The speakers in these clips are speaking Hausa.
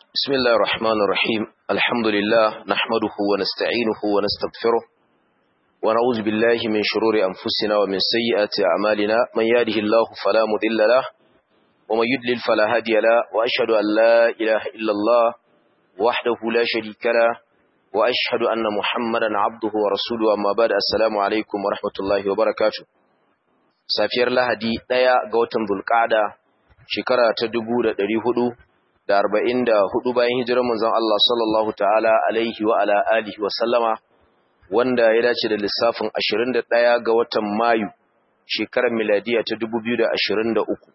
بسم الله الرحمن الرحيم الحمد لله نحمده ونستعينه ونستغفره ونعوذ بالله من شرور أنفسنا ومن سيئات أعمالنا من يهده الله فلا مضل له ومن يضلل فلا هادي له وأشهد أن لا إله إلا الله وحده لا شريك له وأشهد أن محمدا عبده ورسوله أما بعد السلام عليكم ورحمة الله وبركاته safiyar lahadi ɗaya ga watan bulƙada shekara ta dubu da ɗari hudu da arba'in da hudu bayan hijirar manzon Allah sallallahu ta'ala alaihi wa ala alihi wa sallama wanda ya dace da lissafin ashirin da ɗaya ga watan mayu shekarar miladiya ta dubu biyu da ashirin da uku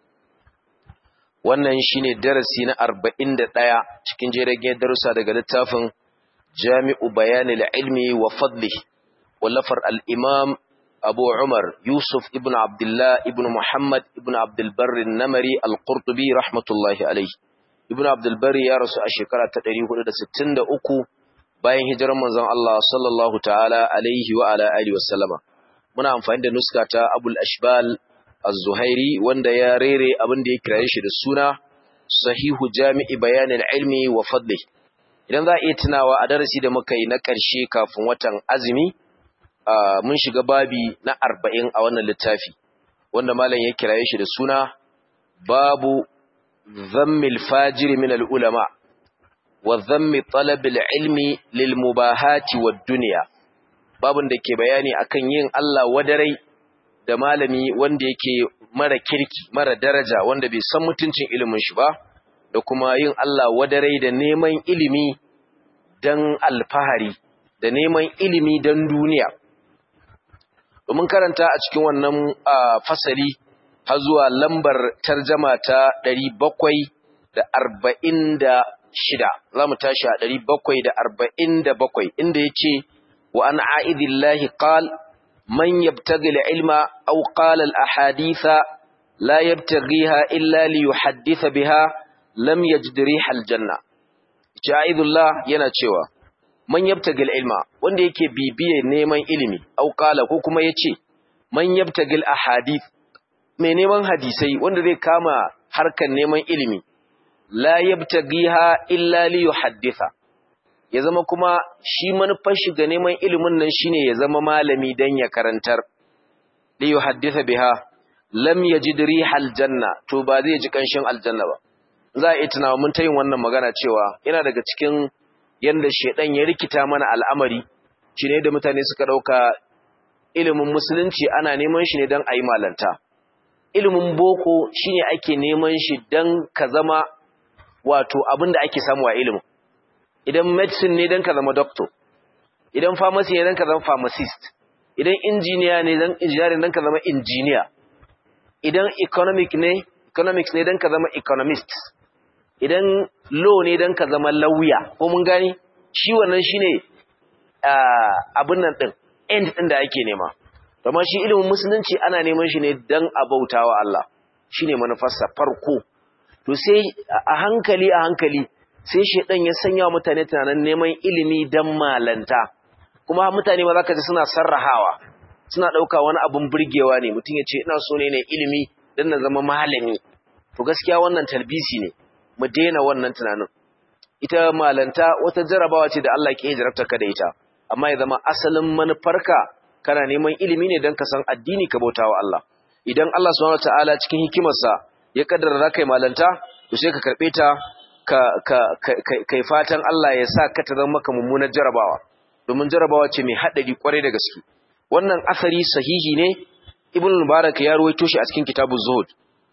wannan shine darasi na arba'in da ɗaya cikin jiragen darussa daga littafin jami'u bayanil ilmi wa fadli wallafar al-imam أبو عمر يوسف ابن عبد الله ابن محمد ابن عبد البر النمري القرطبي رحمة الله عليه ابن عبد البر يا رسول الشكرة تدريه لدى ستين دا أكو باين هجر منزان الله صلى الله تعالى عليه وعلى آله وسلم muna amfani da nuska ta Abul Ashbal Az-Zuhairi wanda ya rere abin da ya kiraye shi da suna Sahihu Jami'i Bayanil Ilmi wa Fadli idan za a iya tunawa a darasi da muka yi na ƙarshe kafin watan azumi Uh, mun shiga babi na arba'in a wannan littafi wanda malam ya kiraye shi da suna babu zammil fajiri min al'ulama wa zammi talabil ilmi lil mubahati wa duniya babun da ke bayani akan yin Allah wadarai da malami wanda yake mara kirki mara daraja wanda bai san mutuncin ilimin shi ba da kuma yin Allah wadarai da neman ilimi dan alfahari da neman ilimi dan duniya domin karanta a cikin wannan fasali har zuwa lambar tarjama ta ɗari bakwai da arba'in da shida za mu tashi a ɗari bakwai da arba'in da bakwai inda ya ce wa an a'idillahi qal man yabtaghi ilma aw qala al-ahaditha la yabtaghiha illa li yuhadditha biha lam yajid riha al-janna ja'idullah yana cewa man yabtagil ilma wanda yake bibiye neman ilimi au kala ko kuma yace man yabtagil ahadith mai neman hadisai wanda zai kama harkan neman ilimi la yabtagiha illa li yuhadditha ya zama kuma shi manufar shi ga neman ilimin nan shine ya zama malami dan ya karantar li yuhadditha biha lam yajid rihal janna to ba zai ji kanshin aljanna ba za a yi tunawa mun ta yin wannan magana cewa yana daga cikin yanda shedan ya rikita mana al'amari shi ne da mutane suka dauka ilimin musulunci ana neman shi ne don a yi malanta ilimin boko shi ne ake neman shi don ka zama wato abin da ake samu a ilimin idan medicine ne don ka zama doctor idan pharmacy ne don ka zama pharmacist idan injiniya ne don engineering don ka zama engineer idan economic ne economics ne don ka zama economist idan law ne don ka zama lauya ko mun gani shi wannan shi ne abin nan ɗin end ɗin da ake nema amma shi ilimin musulunci ana neman shi ne don a bauta wa Allah shi ne manufarsa farko to sai a hankali a hankali sai shaidan ya sanya wa mutane tunanin neman ilimi don malanta kuma mutane ma za ka ji suna sarrahawa suna ɗauka wani abin burgewa ne mutum ya ce ina so ne ne ilimi don na zama malami to gaskiya wannan talbisi ne mu daina wannan tunanin ita malanta wata jarabawa ce da Allah ke jarabta ka da ita amma ya zama asalin manufarka kana neman ilimi ne don ka san addini ka bautawa Allah idan Allah subhanahu wataala cikin hikimarsa ya kaddara za kai malanta to sai ka karbe ta ka ka kai fatan Allah ya sa ka ta zama maka mummunar jarabawa domin jarabawa ce mai hadari kwarai da gaske wannan asari sahihi ne ibn mubarak ya ruwaito shi a cikin kitabuz zuhud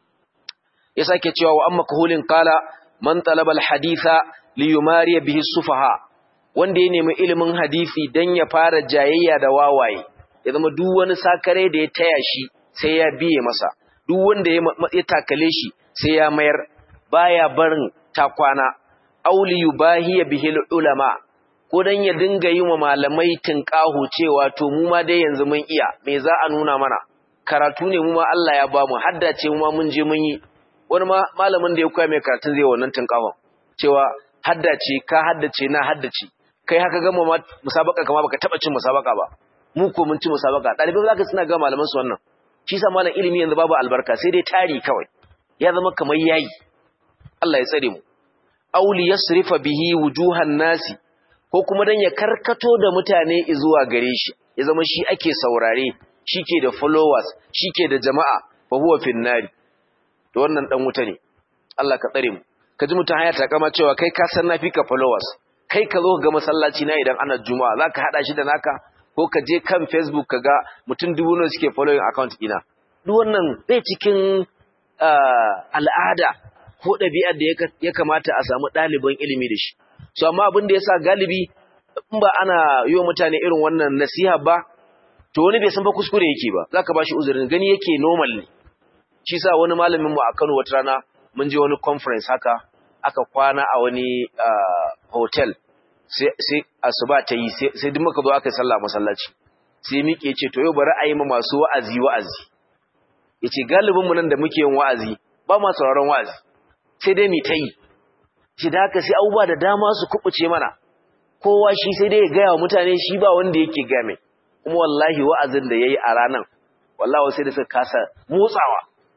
ya sake cewa wa amma kahulin kala man talabal haditha li yumariya bihi sufaha wanda ya nemi ilimin hadisi dan ya fara jayayya da wawaye ya zama duk wani sakare da ya taya shi sai ya biye masa duk wanda ya takale shi sai ya mayar baya barin takwana auli yubahiya bihi ulama ko dan ya dinga yin wa malamai tinkahu cewa to mu ma dai yanzu mun iya me za a nuna mana karatu ne mu ma Allah ya bamu haddace mu ma mun je mun yi wani malamin da ya koya mai karatun zai wannan tunkawon cewa haddace ka haddace na haddace kai haka gama ma musabaka kama baka taba cin musabaka ba mu ko mun ci musabaka dalibai zaka suna ga malaman su wannan shi sa malam ilimi yanzu babu albarka sai dai tari kawai ya zama kamar yayi Allah ya tsare mu aw li yasrifa bihi wujuhan nasi ko kuma dan ya karkato da mutane zuwa gare shi ya zama shi ake saurare shike da followers shike da jama'a fa huwa finnari to wannan dan wuta ne Allah ka tsare mu kaji mutum haya ta kama cewa kai ka san nafi ka followers kai ka zo ga masallaci na idan ana juma'a zaka hada shi da naka ko ka je kan Facebook ka ga mutum dubu nawa suke following account ina duk wannan bai cikin al'ada ko ɗabi'ar da ya kamata a samu ɗaliban ilimi da shi so amma abin da yasa galibi in ba ana yi wa mutane irin wannan nasiha ba to wani bai san ba kuskure yake ba zaka bashi uzurin gani yake normal ne shi sa wani malamin mu a Kano wata rana mun je wani conference haka aka kwana a wani hotel sai asuba ta yi sai duk muka zo aka yi sallah masallaci sai miƙe ce to yau bari a yi ma masu wa'azi wa'azi yace galibin mu nan da muke yin wa'azi ba ma sauraron wa'azi sai dai mu ta yi shi da haka sai abubuwa da dama su kubuce mana kowa shi sai dai ya gaya wa mutane shi ba wanda yake ga mai kuma wallahi wa'azin da yayi a ranan wallahi sai da suka kasa motsawa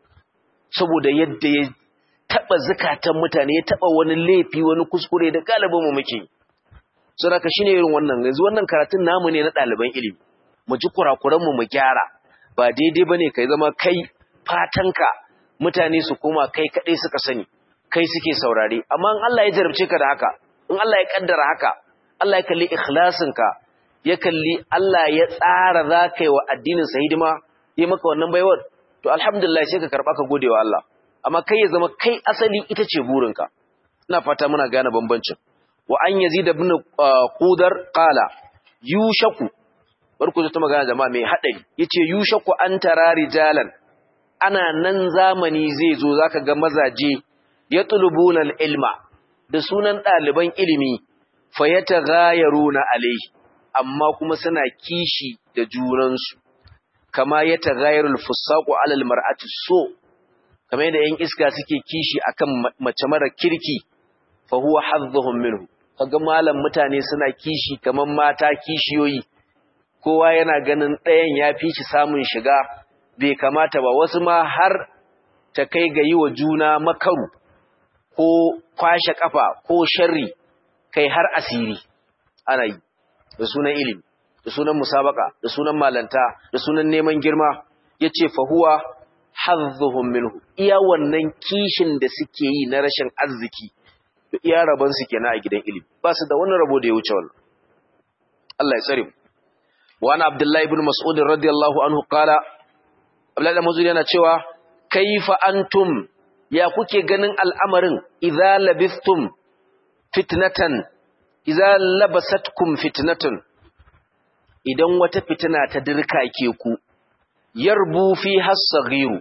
saboda yadda ya taba zakatan mutane ya taba wani laifi wani kuskure da galibin mu muke so haka shine irin wannan yanzu wannan karatun namu ne na ɗaliban ilimi mu ji kurakuran mu mu gyara ba daidai bane kai zama kai fatanka mutane su koma kai kadai suka sani kai suke saurare amma in Allah ya jarabce ka da haka in Allah ya kaddara haka Allah ya kalli ikhlasinka ya kalli Allah ya tsara za ka yi wa addinin sa hidima yi maka wannan baiwar to alhamdulillah sai ka karba ka gode wa Allah amma kai ya zama kai asali ita ce burinka ina fata muna gane bambancin wa an yazid ibn qudar qala yushaku barku ta magana jama'a mai hadari yace yushaku an tara rijalan ana nan zamani zai zo zaka ga mazaje yatlubuna ilma da sunan ɗaliban ilimi fayataghayaruna alayhi amma kuma suna kishi da junansu kama yataghayarul fusaqu alal mar'ati so kamar yadda yan iska suke kishi akan mace mara kirki fa huwa hadhuhum minhu kaga malam mutane suna kishi kaman mata kishiyoyi kowa yana ganin ɗayan ya fi shi samun shiga bai kamata ba wasu ma har ta kai ga yi wa juna makaru ko kwashe kafa ko sharri kai har asiri ana yi da sunan ilimi da sunan musabaka da sunan malanta da sunan neman girma yace fa huwa hadhuhum minhu iya wannan kishin da suke yi na rashin arziki to iya rabon su kenan a gidan ilimi ba su da wannan rabo da ya wuce wannan Allah ya tsare mu wa ana abdullahi ibn mas'ud radiyallahu anhu qala abdullahi ibn mas'ud yana cewa kaifa antum ya kuke ganin al'amarin idza labistum fitnatan idza labasatkum fitnatun idan wata fitina ta dirka ke ku yarbu fi hasaghiru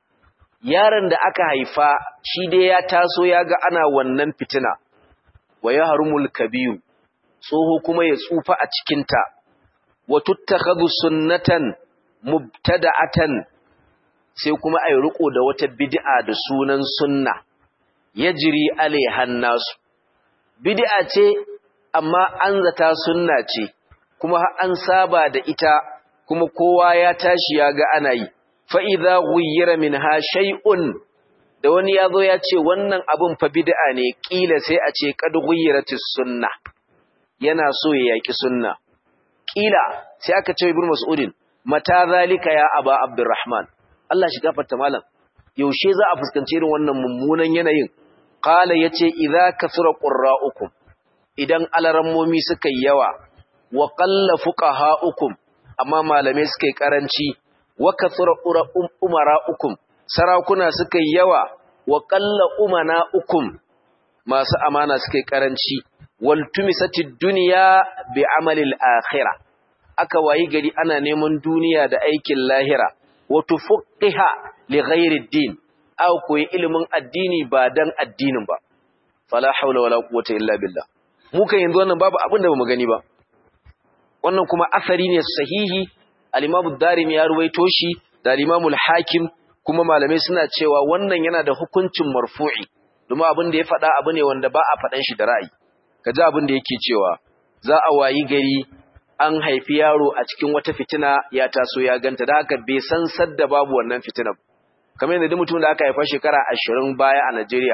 yaron da aka haifa shi dai ya taso ya ga ana wannan fitina wa yahrumul kabiru tsoho kuma ya tsufa a cikin ta wa tuttakhadhu sunnatan mubtada'atan sai kuma ai riko da wata bid'a da sunan sunna yajri alaihan nasu bid'a ce amma an zata sunna ce kuma an saba da ita kuma kowa ya tashi ya ga ana yi fa idza ghayyira minha shay'un da wani yazo ya ce wannan abun fa bid'a ne kila sai a ce qad ghayyiratis sunna yana so ya yaki sunna kila sai aka ce ibnu mas'udin mata zalika ya aba abdurrahman Allah shi gafarta malam yaushe za a fuskanci irin wannan mummunan yanayin qala yace idza kasura qurra'ukum idan alarammomi suka yi yawa wa qalla fuqaha'ukum amma malamai suka yi karanci wa kasura umara'ukum sarakuna suka yi yawa wa qalla umana'ukum masu amana suka yi karanci wal tumisatid dunya bi amalil akhirah aka wayi gari ana neman duniya da aikin lahira wa tufaqqiha li ghairi din aw koyi ilimin addini ba dan addinin ba fala haula wala quwwata illa billah mu kan yanzu wannan babu abin da bamu gani ba wannan kuma asari ne sahihi al-Imam ad-Darimi ya ruwaito shi da al-Imam al-Hakim kuma malamai suna cewa wannan yana da hukuncin marfu'i domin abin da ya faɗa abu ne wanda ba a faɗan shi da ra'ayi kaji abin da yake cewa za a wayi gari an haifi yaro a cikin wata fitina ya taso ya ganta da haka bai san sadda babu wannan fitinar kamar yadda duk mutum da aka haifa shekara ashirin baya a Najeriya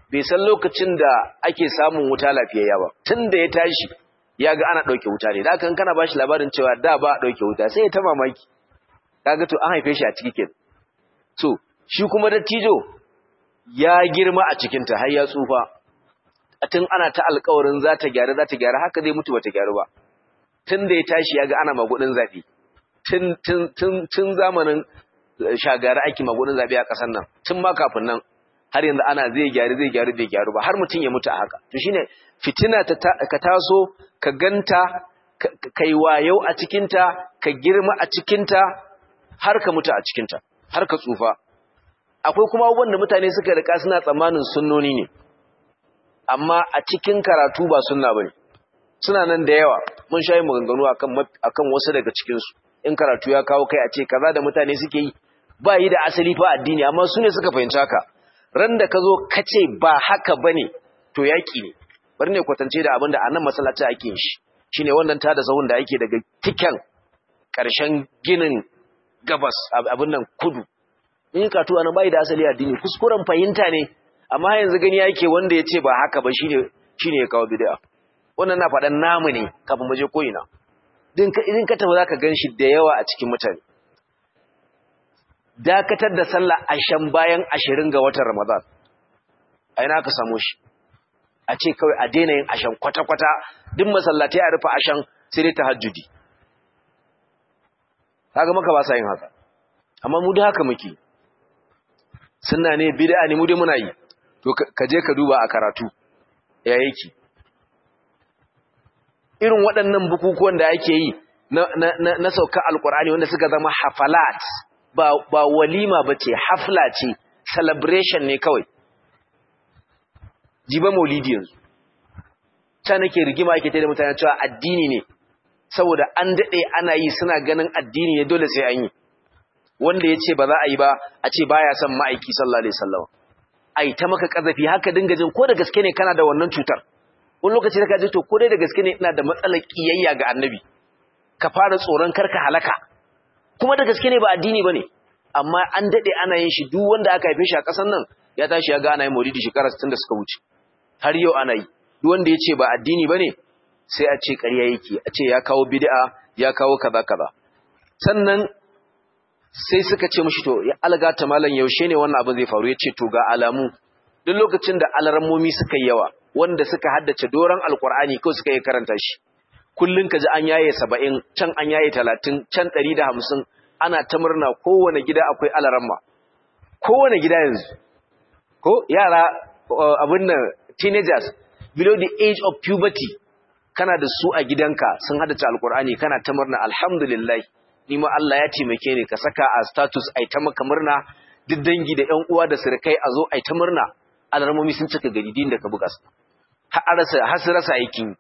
bai san lokacin da ake samun wuta lafiyayya ba tun da ya tashi ya ga ana ɗauke wuta ne da kan kana ba shi labarin cewa da ba a ɗauke wuta sai ya ta mamaki kaga to an haife shi a ciki ke so shi kuma dattijo ya girma a cikinta har ya tsufa tun ana ta alkawarin za ta gyara za ta gyara haka zai mutu ba ta gyaru ba tun da ya tashi ya ga ana magudin zaɓe tun zamanin shagara ake magudin zaɓe a ƙasar nan tun ma kafin nan har yanzu ana zai gyaru zai gyaru zai gyaru ba har mutum ya mutu a haka to shine fitina ka taso ka ganta ka yi wayau a cikinta ka girma a cikinta har ka mutu a cikinta har ka tsufa akwai kuma abubuwan da mutane suka rika suna tsammanin sunnoni ne amma a cikin karatu ba sunna bane suna nan da yawa mun sha yin maganganu akan akan wasu daga cikin su in karatu ya kawo kai a ce kaza da mutane suke yi ba yi da asali fa addini amma su ne suka fahimci haka ran da ka zo ka ce ba haka bane to yaki ne bari ne kwatance da abin da a nan masallaci ake yin shi shine wannan tada zahun da ake daga tiken ƙarshen ginin gabas abin nan kudu in karatu anan bai da asali addini kuskuren fahimta ne amma yanzu gani yake wanda ya ce ba haka ba shine shine ya kawo bid'a wannan na faɗan namu ne kafin mu je ko ina din ka idan ka tafi zaka ganshi da yawa a cikin mutane dakatar da sallah ashan bayan 20 ga watan Ramadan a ina ka samu shi a ce kawai a daina yin ashan kwata-kwata duk masallatai a rufe ashan sai dai tahajjudi kaga maka ba sa yin haka amma mu da haka muke sunna ne bid'a ne mu dai muna yi to ka je ka duba a karatu ya yake irin waɗannan bukukuwan da ake yi na, na, na, na sauka alkur'ani wanda suka zama hafalat ba, ba walima ba ce hafla ce celebration ne kawai jiba maulidi yanzu ta nake rigima ake da mutane cewa addini ne saboda an daɗe ana yi suna ganin addini ne dole sai an yi wanda ya ce ba za a yi ba a ce baya son ma'aiki sallallahu alaihi wasallam ai ta maka kazafi haka dinga jin ko da gaske ne kana da wannan cutar wani lokaci da ka ji to ko dai da gaske ne ina da matsalar kiyayya ga annabi ka fara tsoron karka halaka kuma da gaske ne ba addini bane amma an dade ana yin shi duk wanda aka haife shi a kasan nan ya tashi ya ga ana yin maulidi shekara 60 da suka wuce har yau ana yi duk wanda ya ce ba addini bane sai a ce ƙarya yake a ce ya kawo bid'a ya kawo kaza kaza sannan sai suka ce mishi to ya algata malam yaushe ne wannan abin zai faru ya ce to ga alamu duk lokacin da alarmomi suka yi yawa wanda suka haddace doron alkur'ani ko suka yi karanta shi kullun ka ji an yaye saba'in can an yaye talatin can ɗari da hamsin ana ta murna kowane gida akwai alaramma kowane gida yanzu ko yara abin nan teenagers below the age of puberty kana da su a gidanka sun haddace alkur'ani kana ta murna alhamdulillah ni ma Allah ya taimake ni ka saka a status ai ta maka murna duk dangi da ƴan uwa da surukai a zo ai ta murna alarmomi sun cika gari din da ka buga su har rasa har su rasa aikin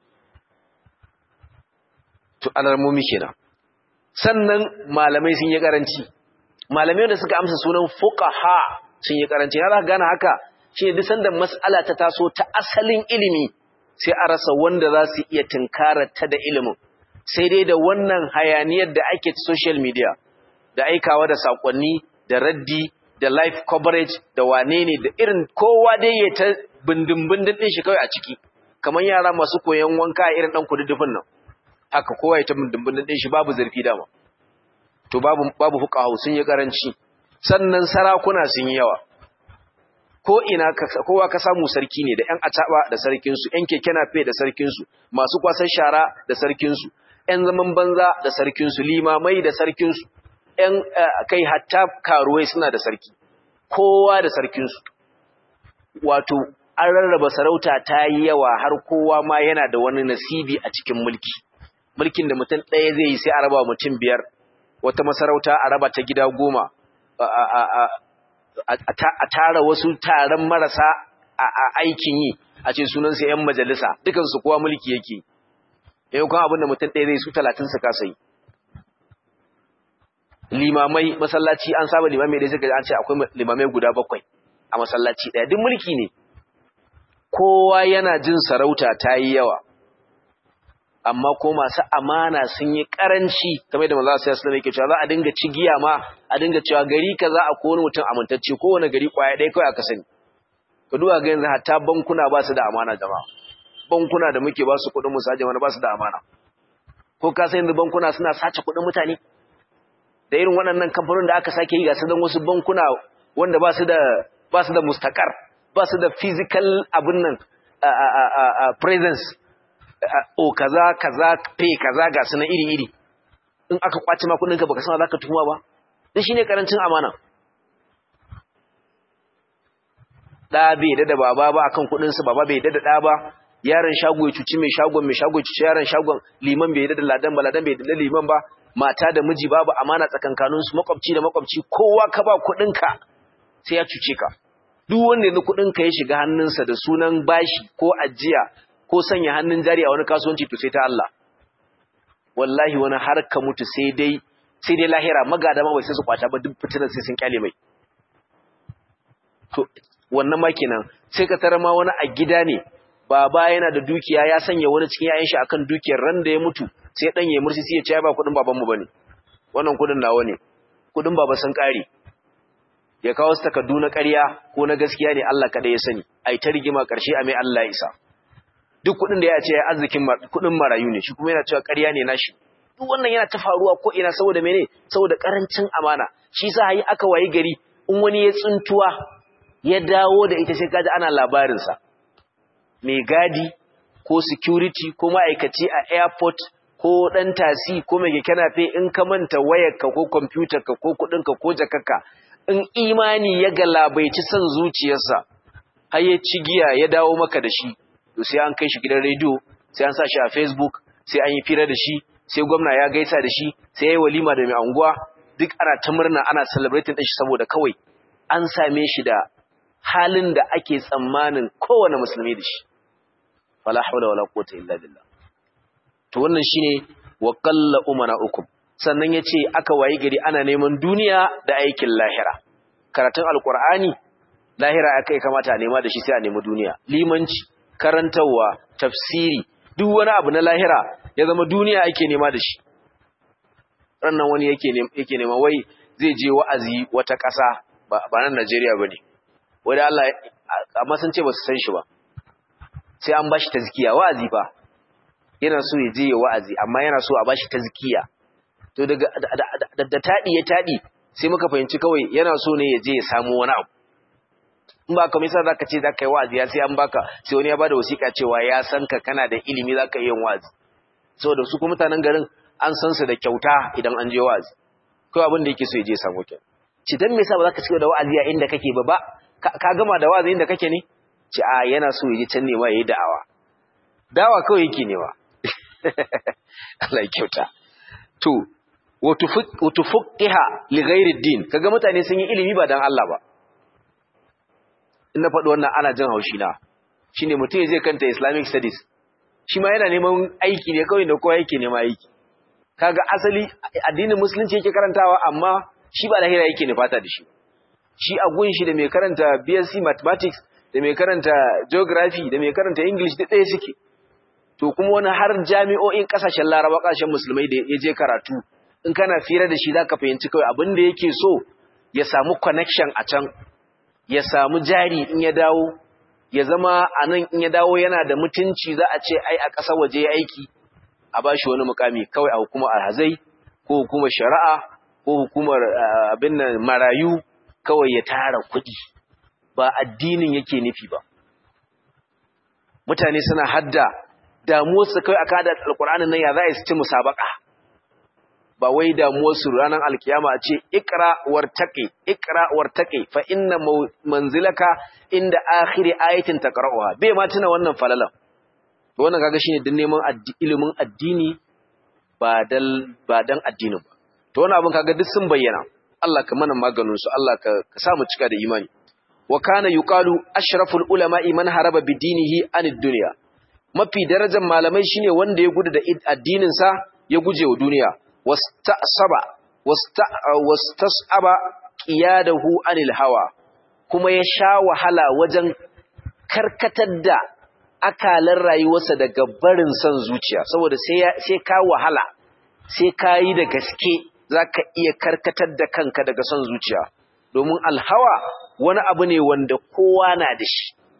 to alarmomi kenan sannan malamai sun yi karanci malamai da suka amsa sunan fuqaha sun yi karanci har aka gane haka shi duk sanda mas'ala ta taso ta asalin ilimi sai a rasa wanda za su iya tunkarar ta da ilimin sai dai da wannan hayaniyar da ake social media da aikawa da sakonni da raddi da live coverage da wane ne da irin kowa dai ya ta bindin-bindin ɗin shi kawai a ciki kamar yara masu koyon wanka irin ɗan kududdufin nan haka kowa ya ta bindin-bindin ɗin shi babu zarfi dama to babu babu fuqahu sun yi karanci sannan sarakuna sun yi yawa ko ina kowa ka samu sarki ne da ƴan acaba da sarkin su ƴan keke nafe da sarkin su masu kwasan shara da sarkin su ƴan zaman banza da sarkin su limamai da sarkin su ƴan kai hatta karuwai suna da sarki kowa da sarkin su wato an rarraba sarauta ta yi yawa har kowa ma yana da wani nasibi a cikin mulki mulkin da mutum ɗaya zai yi sai a raba mutum biyar wata masarauta a raba ta gida goma a tara wasu taron marasa a aikin yi a ce sunansa 'yan majalisa dukansu kowa mulki yake yau kan abin da mutum ɗaya zai su talatin su kasa yi limamai masallaci an saba limamai da suka an ce akwai limamai guda bakwai a masallaci ɗaya duk mulki ne kowa yana jin sarauta ta yi yawa amma ko masu amana sun yi karanci kamar da manzo sai sallallahu alaihi cewa za a dinga cigiya ma a dinga cewa gari kaza a ko wani mutum amintacce ko wani gari kwaya dai kai aka sani ka duba ga yanzu hatta bankuna ba su da amana jama'a bankuna da muke ba su kuɗin mu saje mana ba su da amana ko ka san yanzu bankuna suna sace kuɗin mutane da irin waɗannan kamfanonin da aka sake yi ga su dan wasu bankuna wanda ba su da ba su da mustakar ba su da physical abin nan presence o kaza kaza pay kaza ga su na iri iri in aka kwace ma kuɗinka baka san za ka tuhuma ba dan shine karancin amana da bai da da baba ba akan kudin sa baba bai da da da ba yaron shago ya cuci mai shagon mai shago ya cuci yaron shagon liman bai da da ladan ba ladan bai da liman ba mata da miji babu amana tsakankanin su makwabci da makwabci kowa ka ba kudin ka sai ya cuce ka duk wanda yanzu kudin ka ya shiga hannunsa da sunan bashi ko ajiya ko sanya hannun jari a wani kasuwanci to sai ta Allah wallahi wani har ka mutu sai dai sai dai lahira magada ma bai sai su kwata ba duk fitinan sai sun kyale mai to wannan ma kenan sai ka tara ma wani a gida ne baba yana da dukiya ya sanya wani cikin yayin shi akan dukiyar ran da ya mutu sai dan ya mursi sai ya ce ba kudin baban mu bane wannan kudin nawa ne kudin baba sun kare ya kawo su takardu na ƙarya ko na gaskiya ne Allah kada ya sani ai ta rigima karshe a mai Allah isa duk kudin da ya ce arzikin kudin marayu ne shi kuma yana cewa ƙarya ne nashi duk wannan yana ta faruwa ko ina saboda mene saboda karancin amana shi sa hayi aka wayi gari in wani ya tsuntuwa ya dawo da ita sai kaji ana labarinsa mai gadi ko security ko ma'aikaci a airport ko ɗan tasi ko mai keke nafe in ka manta wayarka ko kwamfutarka ko kuɗinka ko jakarka in imani ya galabaici son zuciyarsa har ya ci giya ya dawo maka da shi to sai an kai shi gidan rediyo sai an sa shi a facebook sai an yi fira da shi sai gwamna ya gaisa da shi sai ya yi walima da mai anguwa duk ana ta murna ana celebrating ɗin shi saboda kawai an same shi da halin da ake tsammanin kowane musulmi da shi wala haula wala quwwata illa billah to wannan shine wa qalla umana ukum sannan yace aka wayi gari ana neman duniya da aikin lahira karatun alqur'ani lahira akai kamata a nema da shi sai a nemi duniya limanci karantawa tafsiri duk wani abu na lahira ya zama duniya ake nema da shi rannan wani yake yake nema wai zai je wa'azi wata ƙasa ba nan Najeriya bane wai da Allah amma sun ce ba su san shi ba sai an bashi tazkiya wa'azi fa yana so ya je ya wa'azi amma yana so a bashi tazkiya to daga da tadi ya tadi sai muka fahimci kawai yana so ne ya je ya samu wani abu in ba kamar yasa zaka ce zaka yi wa'azi ya sai an baka sai wani ya bada wasiƙa cewa ya san ka kana da ilimi zaka yi wa'azi saboda su kuma mutanen garin an san su da kyauta idan an je wa'azi kawai abin da yake so ya je ya samu kyau ci dan me yasa ba zaka ci da wa'azi a inda kake ba ba ka gama da wa'azi inda kake ne ci a yana so ya je can ne ma yayi da'awa dawa kawai yake ne ba Allah ya kyauta to wato fuqiha li ghairi din kaga mutane sun yi ilimi ba dan Allah ba in na faɗi wannan ana jin haushi na shine mutum ya je kanta Islamic studies shi ma yana neman aiki ne kawai da kowa yake neman aiki kaga asali addinin musulunci yake karantawa amma shi ba lahira yake ne fata da shi shi a gun shi da mai karanta BSc mathematics da mai karanta geography da mai karanta English da ɗaya suke to kuma wani har jami'o'in kasashen laraba kasashen musulmai da ya je karatu in kana fira da shi za ka fahimci kawai abin da yake so ya samu connection a can ya samu jari in ya dawo ya zama a nan in ya dawo yana da mutunci za a ce ai a ƙasa waje ya aiki a ba shi wani mukami kawai a hukumar alhazai ko hukumar shari'a ko hukumar abin nan marayu kawai ya tara kuɗi ba addinin yake nufi ba mutane suna hadda damuwarsu kai aka da alƙur'anin nan ya za a ci musabaka ba wai damuwarsu ranar alkiyama a ce ikra wartaqi ikra wartaqi fa inna manzilaka inda akhiri ayatin taqra'uha bai ma tuna wannan falalan to wannan kaga shine din neman ilimin addini ba dal ba dan addinin ba to wannan abin kaga duk sun bayyana Allah ka mana maganin su Allah ka sa mu cika da imani wa kana yuqalu ashraful ulama'i man haraba bidinihi anid dunya mafi darajar malamai shine wanda ya gudu da addinin sa ya guje wa duniya wastasaba wastasaba qiyadahu anil hawa kuma ya sha wahala wajen karkatar da akalan rayuwarsa daga barin son zuciya saboda sai sai ka wahala sai ka yi da gaske zaka iya karkatar da kanka daga son zuciya domin alhawa wani abu ne wanda kowa na da shi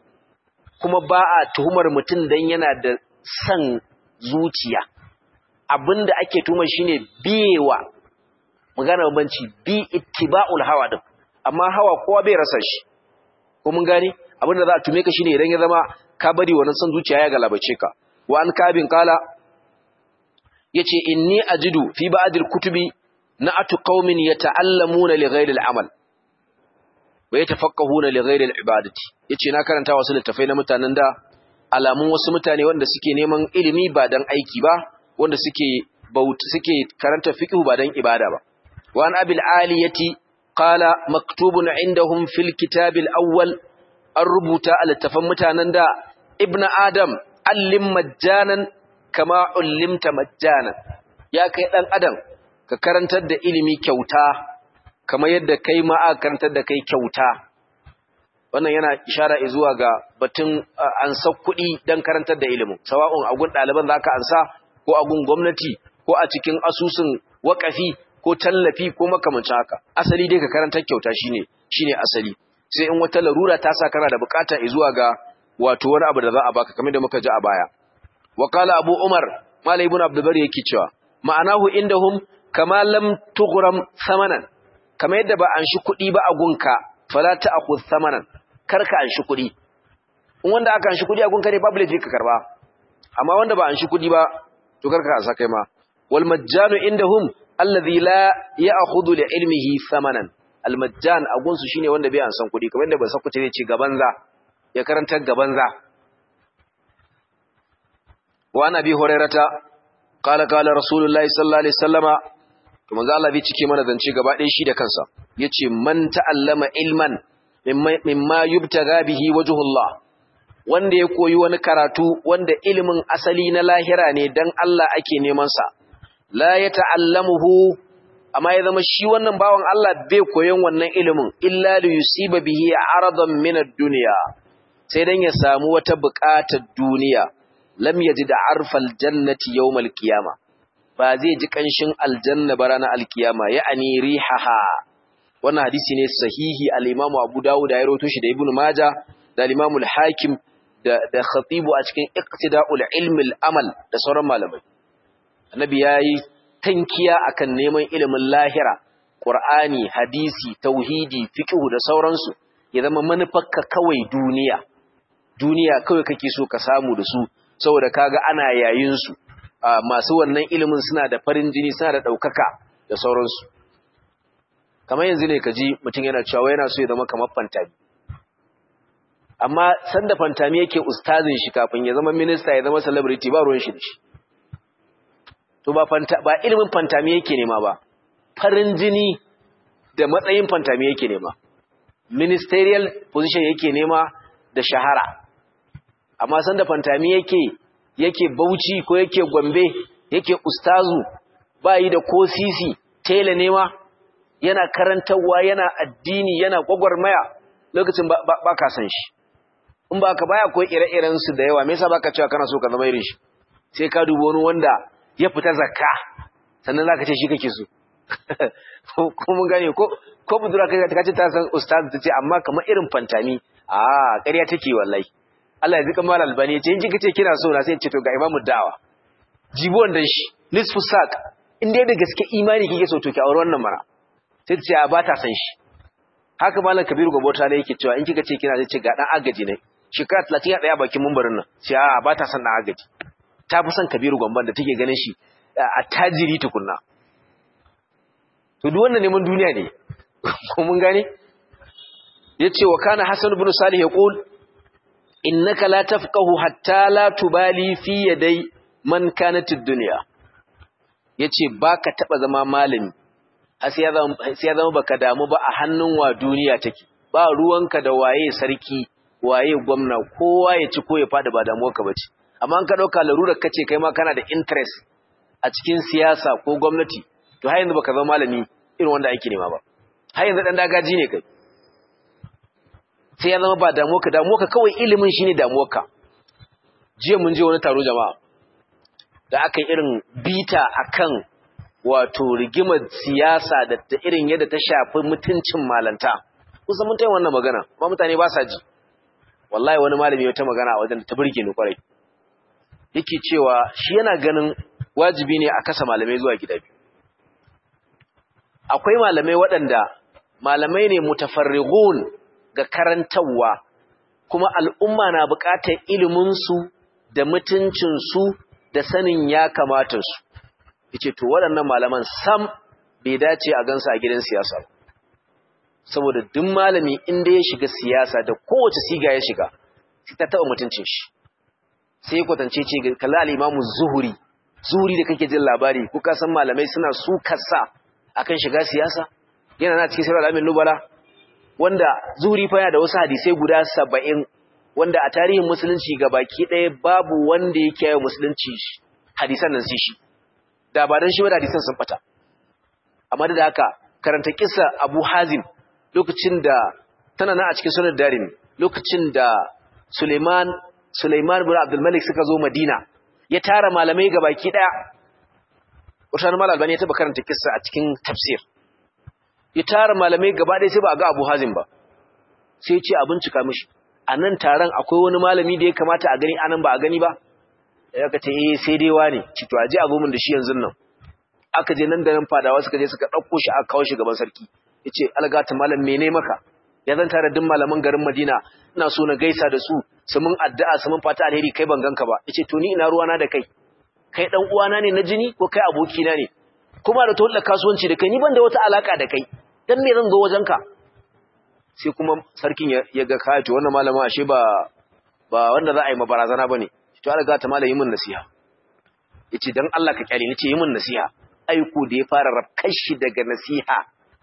kuma ba a tuhumar mutum dan yana da san zuciya abinda ake tuhumar shine biyewa magana banci bi ittiba'ul hawa din amma hawa kowa bai rasa shi ko mun gane abinda za a tume ka shine idan ya zama ka bari wannan san zuciya ya galabace ka wa an kabin kala yace inni ajidu fi ba'dil kutubi na'atu qaumin yata'allamuna li ghayri al-amal wa yatafaqqahuna li ghayri al-ibadati yace na karanta wasu littafai na mutanen da alamun wasu mutane wanda suke neman ilimi ba dan aiki ba wanda suke bauta suke karanta fiqh ba dan ibada ba wa an abil aliyati qala maktubun indahum fil kitab al-awwal an rubuta a littafan mutanen da ibnu adam allim majjanan kama ullimta majjanan ya kai dan adam ka karantar da ilimi kyauta kamar yadda kai ma aka karantar da kai kyauta wannan yana ishara zuwa ga batun ansa kuɗi don karantar da ilimin sawa'un agun ɗaliban za ka ansa ko agun gwamnati ko a cikin asusun waƙafi ko tallafi ko makamancin haka asali dai ka karantar kyauta shine shine asali sai in wata larura ta sa kana da bukata zuwa ga wato wani abu da za a baka kamar da muka ji a baya wa qala abu umar malai ibn abdul bari yake cewa ma'anahu indahum kama lam tughram samanan kamar yadda ba an shi kuɗi ba a gunka fala ta'khudh samanan karka an shi kuɗi in wanda aka an shi kuɗi a gunka ne babu laifi ka karba amma wanda ba an shi kuɗi ba to karka asa kai ma wal majjanu indahum alladhi la ya'khudhu li ilmihi samanan al majjan a gunsu shine wanda bai an san kuɗi kamar yadda ba sa kuce ce gaban za ya karanta gaban za wa nabi hurairata qala qala rasulullahi sallallahu alaihi wasallama to manzo Allah bai cike mana zance gaba ɗaya shi da kansa yace man ta'allama ilman mimma yubtaga bihi wajhullah wanda ya koyi wani karatu wanda ilimin asali na lahira ne dan Allah ake neman sa la ya ta'allamuhu amma ya zama shi wannan bawan Allah bai koyon wannan ilimin illa li yusiba bihi aradan min ad-dunya sai dan ya samu wata buƙatar duniya lam yajid arfal jannati yawmal qiyamah ba zai ji ƙanshin aljanna ba ranar alkiyama ya'ani rihaha wannan hadisi ne sahihi al-Imam Abu Dawud da ya rawaito shi da Ibn Majah da al-Imam al-Hakim da da Khatibu a cikin Iqtida'ul Ilm al-Amal da sauran malamai Annabi yayi tankiya akan neman ilimin lahira Qur'ani hadisi tauhidi fiqh da sauransu ya zama manufarka kawai duniya duniya kawai kake so ka samu da su saboda kaga ana yayin su masu wannan ilimin suna da farin jini suna da ɗaukaka da sauransu kamar yanzu ne ka ji mutum yana cewa yana so ya zama kamar fantami amma sanda fantami yake ustazin shi kafin ya zama minista ya zama celebrity ba ruwan shi da shi to ba fanta ba ilimin fantami yake nema ba farin jini da matsayin fantami yake nema ministerial position yake nema da shahara amma sanda fantami yake yake bauchi ko yake gombe yake ustazu ba yi da ko sisi tela nema yana karantarwa yana addini yana gwagwarmaya lokacin ba ka san shi in ba ka baya akwai ire-iren su da yawa me yasa baka cewa kana so ka zama irin shi sai ka dubo wani wanda ya fita zakka sannan zaka ce shi kake so ko mun gane ko ko budura kai ta ce ta san ustaz ta ce amma kamar irin fantami a ƙarya take wallahi Allah ya zika mal albani ce in kika ce kina so na sai ce to ga imamu da'awa jibo wannan shi nisfu sak in dai da gaske imani kike so to ki aure wannan mara sai ta ce a ba ta san shi haka malam kabiru gabota ne yake cewa in kika ce kina sai ce ga dan agaji ne shekara 30 ya tsaya bakin mumbarin nan sai a ba ta san dan agaji ta fi son kabiru gomban da take ganin shi a tajiri tukunna to duk wannan neman duniya ne ko mun gane yace wa kana hasan ibn salih yaqul innaka la tafqahu hatta la tubali fi yaday man kanat ad-dunya yace baka taba zama malami sai ya zama sai ya zama baka damu ba a hannun wa duniya take ba ruwanka da waye sarki waye gwamna kowa ya ci ko ya fada ba damuwarka bace amma an ka dauka larurar kace kai ma kana da interest a cikin siyasa ko gwamnati to har yanzu baka zama malami irin wanda ake nema ba har yanzu dan dagaji ne kai sai ya zama ba damuwarka damuwarka kawai ilimin shine damuwarka jiya mun je wani taro jama'a da aka yi irin bita akan wato rigimar siyasa da ta irin yadda ta shafi mutuncin malanta kusan mun tayi wannan magana ba mutane ba sa ji wallahi wani malami wata magana a wajen da ta burge ni kwarai yake cewa shi yana ganin wajibi ne a kasa malamai zuwa gida biyu akwai malamai waɗanda malamai ne mutafarrighun ga karantarwa kuma al'umma na buƙatar iliminsu da mutuncinsu da sanin ya kamata su yace to waɗannan malaman sam bai dace a gansu a gidan siyasa ba saboda duk malami inda ya shiga siyasa da kowace siga ya shiga sai ta taɓa mutuncin shi sai ya kwatance ce kalla al-imamu zuhuri zuhuri da kake jin labari ko ka san malamai suna su kasa akan shiga siyasa yana na cikin sirr al-amin nubala wanda zuhuri fa yana da wasu hadisai guda 70 wanda a tarihin musulunci baki ɗaya babu wanda yake yi musulunci hadisan nan sai shi da ba dan shi ba da hadisan sun fata amma da haka karanta kissa Abu Hazim lokacin da tana nan a cikin sunan Darimi lokacin da Suleiman Suleiman bin Abdul Malik suka zo Madina ya tara malamai baki daya Usman Mal Albani ya taba karanta kissa a cikin tafsir ya tara malamai gaba ɗaya sai ba ga Abu Hazim ba sai ya ce a bincika mishi a nan taron akwai wani malami da ya kamata a gani anan ba a gani ba ya ka ce eh sai dai wani ci to aje a zo min da shi yanzu nan aka je nan da nan fadawa suka je suka ɗauko shi aka kawo shi gaban sarki ya ce algata malam mene maka ya zan tare duk malaman garin madina ina so na gaisa da su su mun addu'a su mun fata alheri kai ban ganka ba ya ce to ni ina ruwana da kai kai dan uwana ne na jini ko kai abokina ne kuma da tolla kasuwanci da kai ni ban da wata alaka da kai dan me zan zo wajenka sai kuma sarkin ya ga kai to wannan malama ashe ba ba wanda za a yi mabarazana bane to algata malam yi min nasiha yace dan Allah ka kyale ni ce yi min nasiha aiko da ya fara rafkar shi daga nasiha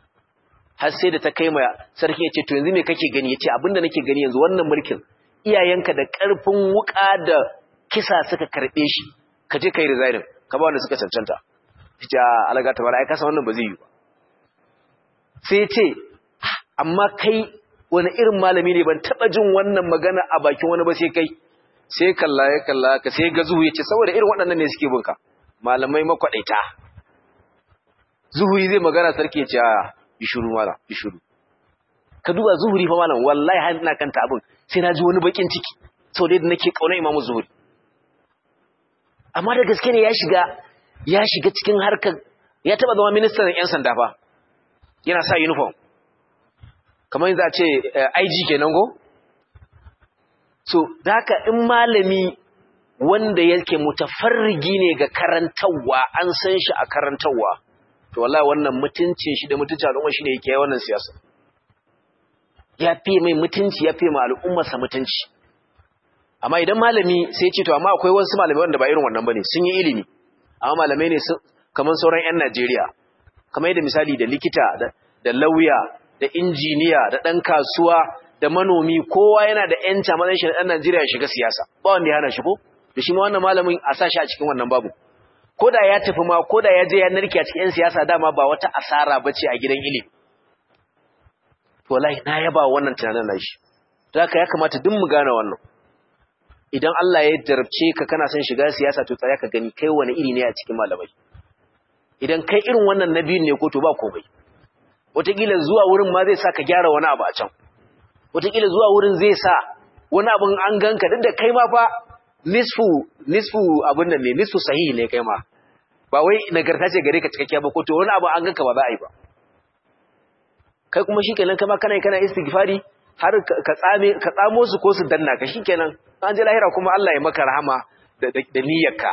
har sai da ta kai ma sarki ya ce to yanzu me kake gani ya ce abinda nake gani yanzu wannan mulkin iyayenka da ƙarfin wuƙa da kisa suka karɓe shi ka je ka yi resignin ka ba wanda suka cancanta ya ce alaga ta bara ai kasa wannan ba zai yi ba sai ce amma kai wani irin malami ne ban taɓa jin wannan magana a bakin wani ba sai kai sai kalla ya kalla ka sai ga zuhu ya ce saboda irin waɗannan ne suke binka malamai makwaɗaita zuhuri zai magana sarki ya ce a yi shuru mala yi shuru ka duba zuhuri fa malam wallahi har ina kanta abin sai na ji wani bakin ciki sau da nake kauna imamu zuhuri amma da gaske ne ya shiga ya shiga cikin harkar ya taba zama ministan yan sanda fa yana sa uniform kamar yanzu a ce IG kenan go so da haka in malami wanda yake mutafarrigi ne ga karantarwa an san shi a karantarwa to wallahi wannan mutuncin shi da mutuncin al'umma shine yake wannan siyasa ya fi mai mutunci ya fi ma al'ummarsa mutunci amma idan malami sai ya ce to amma akwai wasu malamai wanda ba irin wannan bane sun yi ilimi amma malamai ne kamar sauran yan Najeriya kamar yadda misali da likita da lauya da injiniya da dan kasuwa da manomi kowa yana da yanci matsayin shi da dan Najeriya shiga siyasa ba wanda ya hana shi ko da shi ma wannan malamin a sa shi a cikin wannan babu ko da ya tafi ma ko da ya je ya narke a cikin 'yan siyasa dama ba wata asara ba ce a gidan ilimi wallahi na yaba wannan tunanin na shi da haka ya kamata duk mu gane wannan idan Allah ya jarabce ka kana son shiga siyasa to tsaya ka gani kai wani iri ne a cikin malamai idan kai irin wannan na biyun ne ko to ba komai wataƙila zuwa wurin ma zai sa ka gyara wani abu a can wataƙila zuwa wurin zai sa wani abin an ganka duk da kai ma fa nisfu nisfu abin nan ne nisfu sahihi ne kai ma ba wai nagarta ce gare ka cikakkiya ba ko to wani abu an ganka ba za a yi ba kai kuma shikenan kama kana kana istighfari har ka tsame ka tsamo su ko su danna ka shikenan an je lahira kuma Allah ya maka rahama da da niyyarka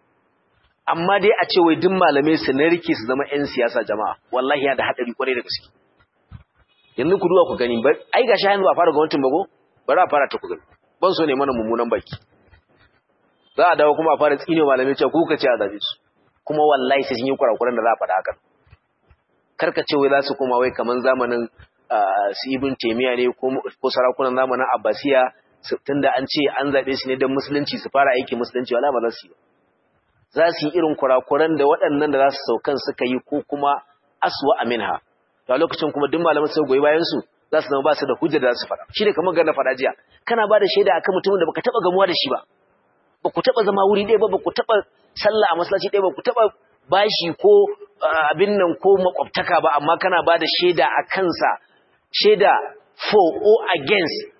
amma dai a ce wai duk malamai su na rike su zama ƴan siyasa jama'a wallahi ya da hadari kwarai da gaske yanzu ku duba ku gani ba ai gashi hannu ba fara gwamnatin bago bari a fara ta ku gani ban so ne mana mummunan baki za a dawo kuma a fara tsine malamai cewa kuka ce a zabe su kuma wallahi sai sun yi kurakuran da za a faɗa hakan karka ce wai za su koma wai kaman zamanin su ibn taymiya ne ko sarakunan zamanin abbasiya tunda an ce an zabe su ne don musulunci su fara aiki musulunci wala ba za su yi za su yi irin kurakuran da waɗannan da za su saukan suka yi ko kuma aswa aminha a lokacin kuma duk malaman sai goyi bayan su za su zama ba su da hujja da za su faɗa shi ne kamar na faɗa jiya kana ba da shaida akan mutumin da baka taɓa gamuwa da shi ba ba ku taɓa zama wuri ɗaya ba ba ku taɓa sallah a masallaci ɗaya ba ku taɓa bashi ko abin nan ko makwabtaka ba amma kana ba da shaida a kansa shaida for or against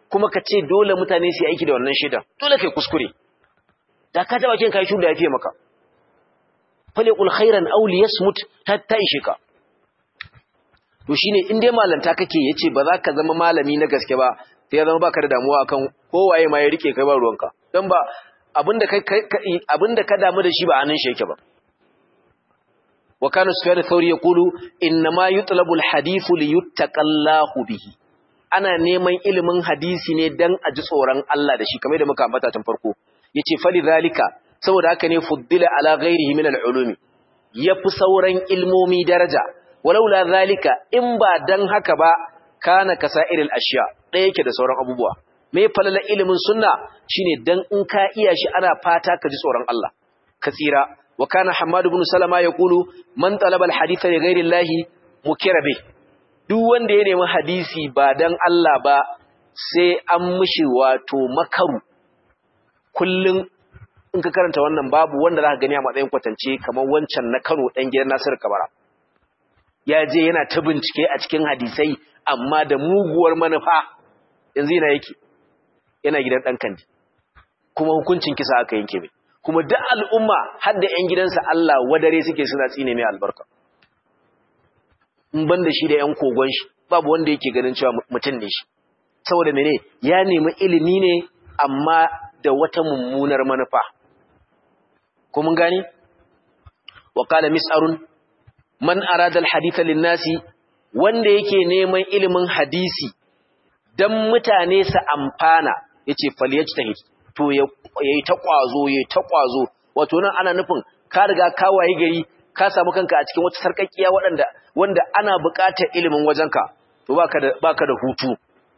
kuma ka ce dole mutane su yi aiki da wannan shaidan dole kai kuskure da ka taba kin kai shuda ya fiye maka faliqul khairan aw liyasmut hatta ishe ka to shine in dai malanta kake yace ba za ka zama malami na gaske ba sai ya zama baka da damuwa akan kowaye ma ya rike kai ba ruwanka dan ba abinda kai abinda ka damu da shi ba anan shi yake ba wa kana sufyan thawri yaqulu inna ma yutlabu alhadithu liyuttaqallahu bihi ana neman ilimin hadisi ne dan a ji tsoron Allah da shi kamar da muka ambata tun farko yace fali zalika saboda haka ne fuddila ala ghairihi min al-ulumi yafi sauran ilmomi daraja walaula zalika in ba dan haka ba kana kasairil ashiya ɗaya yake da sauran abubuwa me falala ilimin sunna shine dan in ka iya shi ana fata ka ji tsoron Allah ka tsira wa kana hammad ibn salama yaqulu man talaba al-haditha li ghairi llahi mukira bih duk wanda ya nemi hadisi ba dan Allah ba sai an mishi wato makaru kullun in ka karanta wannan babu wanda zaka gani a matsayin kwatance kamar wancan na Kano dan gidan Nasir Kabara ya je yana ta bincike a cikin hadisai amma da muguwar manufa yanzu yana yake yana gidan dan kandi kuma hukuncin kisa aka yanke mai kuma duk al'umma har da ƴan gidansa Allah wadare suke suna tsine mai albarka in ban da shi da ƴan kogon shi babu wanda yake ganin cewa mutum ne shi saboda mene ya nemi ilimi ne amma da wata mummunar manufa ko mun gani wa qala mis'arun man arada alhaditha linnasi wanda yake neman ilimin hadisi dan mutane su amfana yace falyajtahid to yayi ta kwazo yayi ta kwazo wato nan ana nufin ka riga ka waye gari ka samu kanka a cikin wata sarkakkiya waɗanda wanda ana buƙatar ilimin wajenka to baka da baka da hutu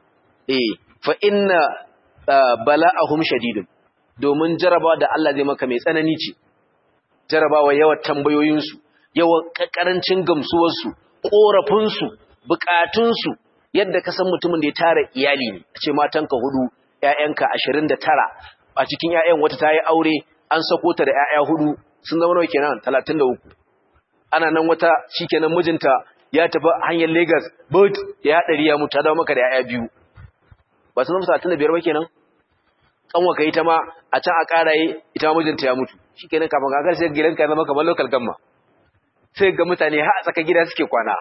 eh fa inna bala'ahum shadidun domin jarabawa da Allah zai maka mai tsanani ce jarabawa yawan tambayoyinsu yawan karancin gamsuwarsu ƙorafinsu buƙatunsu yadda ka san mutumin da ya tara iyali ne a ce matanka hudu ƴaƴanka ashirin da tara a cikin ƴaƴan wata ta yi aure an sako ta da ƴaƴa hudu sun zama nawa kenan talatin da uku ana nan wata shikenan mijinta ya tafi hanyar Lagos but ya haɗari ya mutu ta dawo maka da ƴaƴa biyu ba sun zama talatin da biyar ba kenan kanwa ka ita ma a can a ƙaraye ita ma mijinta ya mutu shikenan kafin kakar sai gidanka ya zama kamar local gamma sai ga mutane har a tsakar gida suke kwana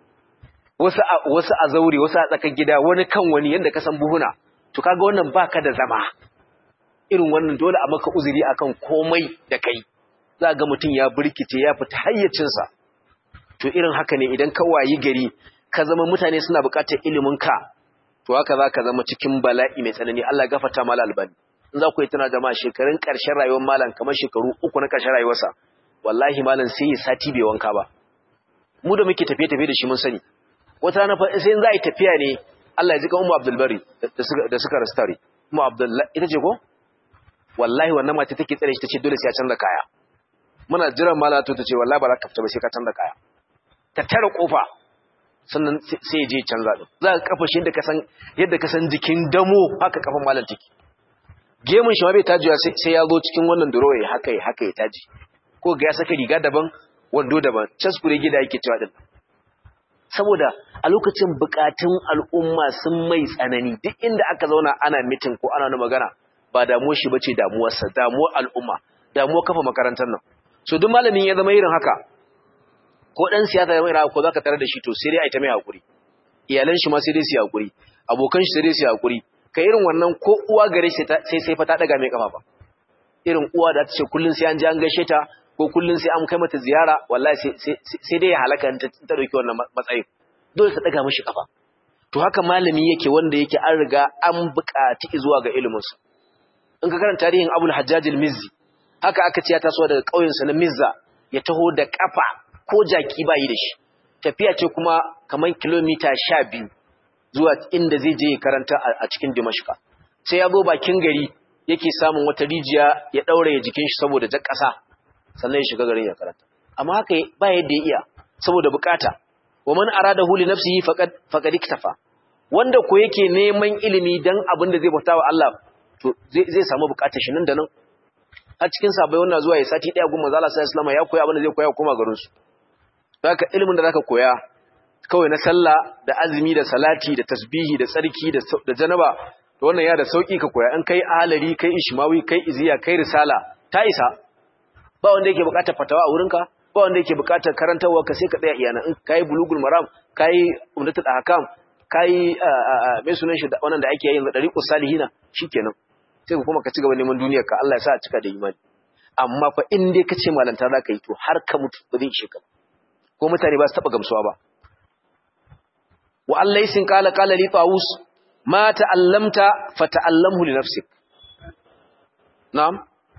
wasu a wasu a zaure wasu a tsakar gida wani kan wani yanda ka san buhuna to kaga wannan baka da zama irin wannan dole a maka uzuri akan komai da kai za ga mutum ya burkice ya fita hayyacinsa to irin haka ne idan ka wayi gari ka zama mutane suna buƙatar ilimin ka to haka za ka zama cikin bala'i mai tsanani Allah ya gafarta mala albani in za ku yi tana jama'a shekarun ƙarshen rayuwar malam kamar shekaru uku na ƙarshen rayuwarsa wallahi malam sai ya sati bai wanka ba mu da muke tafiye-tafiye da shi mun sani wata rana sai in za a yi tafiya ne Allah ya ji kan Ummu Abdul Bari da suka rastare Ummu Abdul ita ce ko wallahi wannan mata take tsare shi tace dole sai ya canza kaya muna jiran mala to tace wallahi ba za ka fita ba sai ka canza kaya ta tare kofa sannan sai ya je canza din za ka kafa shi yadda ka san yadda ka san jikin damo haka kafan malam take gemun shi ma bai tajiya sai ya zo cikin wannan durowa haka ya haka ya taji ko ga ya saka riga daban wando daban caskure gida yake cewa din saboda a lokacin bukatun al'umma sun mai tsanani duk inda aka zauna ana mitin ko ana wani magana ba damuwar shi bace damuwarsa damuwar al'umma damuwar kafa makarantar nan so duk malamin ya zama irin haka ko dan siyasa ya zama irin haka ko zaka tare da shi to sai dai a ta mai hakuri iyalan shi ma sai dai su hakuri abokan shi sai dai su hakuri kai irin wannan ko uwa gare shi sai sai fa ta daga mai kafa ba irin uwa da ta ce kullun sai an je an gaishe ta ko kullun sai an kai mata ziyara wallahi sai dai ya halaka ta dauki wannan matsayin dole ta daga mishi kafa to haka malami yake wanda yake an riga an buƙaci zuwa ga ilimin sa in ka karanta tarihin Abul Hajjaj al-Mizzi haka aka ce ya taso daga ƙauyen sa na Mizza ya taho da kafa ko jaki bayi da shi tafiya ce kuma kamar kilomita 12 zuwa inda zai je karanta a cikin Dimashqa sai ya zo bakin gari yake samun wata rijiya ya daure jikin shi saboda jar ƙasa sannan ya shiga garin ya karanta amma haka ba yadda ya iya saboda bukata wa man aradahu li nafsihi faqad faqad iktafa wanda ko yake neman ilimi dan abin da zai bauta wa Allah to zai zai samu bukatar shi nan da nan a cikin sabai wannan zuwa ya sati daya gun manzo Allah sallallahu alaihi wasallam ya koya abin da zai koya kuma garin su haka ilimin da zaka koya kawai na sallah da azumi da salati da tasbihi da tsarki da da janaba to wannan ya da sauki ka koya in kai alari kai ishmawi kai iziya kai risala ta isa ba wanda yake bukatar fatawa a wurinka ba wanda yake bukatar karantarwa ka sai ka tsaya iyana in kai bulugul maram kai umdatul ahkam kai mai sunan shi wannan da ake yin dariqus salihina shikenan sai kuma ka ci gaba neman duniyar ka Allah ya sa a cika da imani amma fa in dai kace malanta zaka yi to har ka mutu ba zai ishe ka ko mutane ba su taba gamsuwa ba wa Allah yasin qala qala li tawus ma ta'allamta fa ta'allamhu li nafsik na'am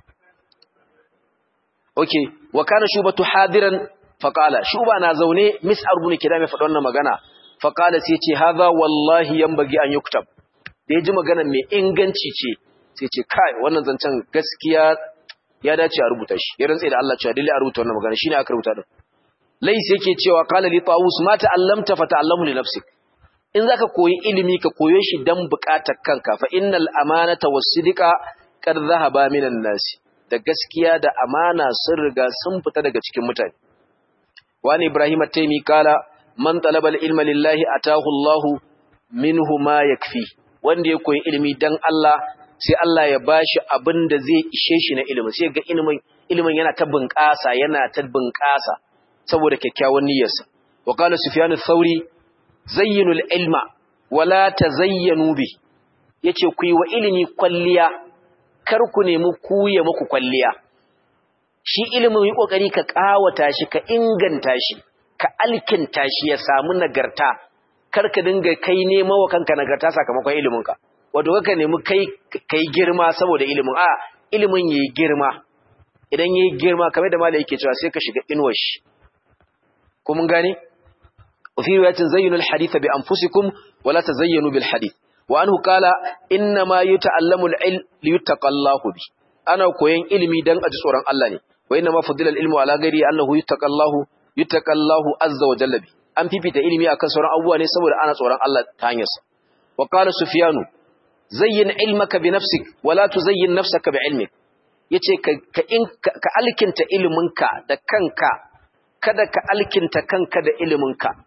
okay wa kana shubatu hadiran fa qala shuba na zaune mis'ar ibn kidam ya faɗa wannan magana fa qala sai ce hadha wallahi yanbaghi an yuktab da ya ji magana mai inganci ce sai ce kai wannan zancen gaskiya ya dace a rubuta shi ya rantsa da Allah cewa dole a rubuta wannan magana shine aka rubuta din lais yake cewa qala li tawus ma ta'allamta fa ta'allamu li nafsik in zaka koyi ilimi ka koyo shi dan bukatar kanka fa innal amanata was-sidqa kad dhahaba minan nas da gaskiya da amana sun riga sun fita daga cikin mutane wani ibrahim at-taymi kala man talaba al-ilma lillahi atahu Allah minhu ma yakfi wanda ya koyi ilimi dan Allah sai Allah ya bashi abin da zai ishe shi na ilimi sai ga ilimin ilimin yana ta bunƙasa yana ta bunƙasa saboda kyakkyawan niyyarsa wa qala sufyan ath-thauri zayyinu al-ilma wala tazayyanu bi yace ku yi wa ilimi kwalliya kar ku nemi ku ya muku kwalliya shi ilimin yi kokari ka kawata shi ka inganta shi ka alkinta shi ya samu nagarta kar ka dinga kai nema wa kanka nagarta sakamakon ilimin ka wato kaka nemi kai kai girma saboda ilimin a ilimin yayi girma idan yayi girma kamar da malai yake cewa sai ka shiga inuwar shi ko mun gane وفي رواية زينوا الحديث بأنفسكم ولا تزينوا بالحديث وأنه قال إنما يتعلم العلم ليتقى الله به أنا كوين علمي دان أجسورا الله ني وإنما فضل العلم على غيري أنه يتقى الله يتقى الله عز وجل به أم في بيت علمي أكن سورا أبواني سبب أنا سورا الله تانيس وقال سفيان زين علمك بنفسك ولا تزين نفسك بعلمك yace ka in ka alkinta iliminka da kanka kada ka alkinta kanka da iliminka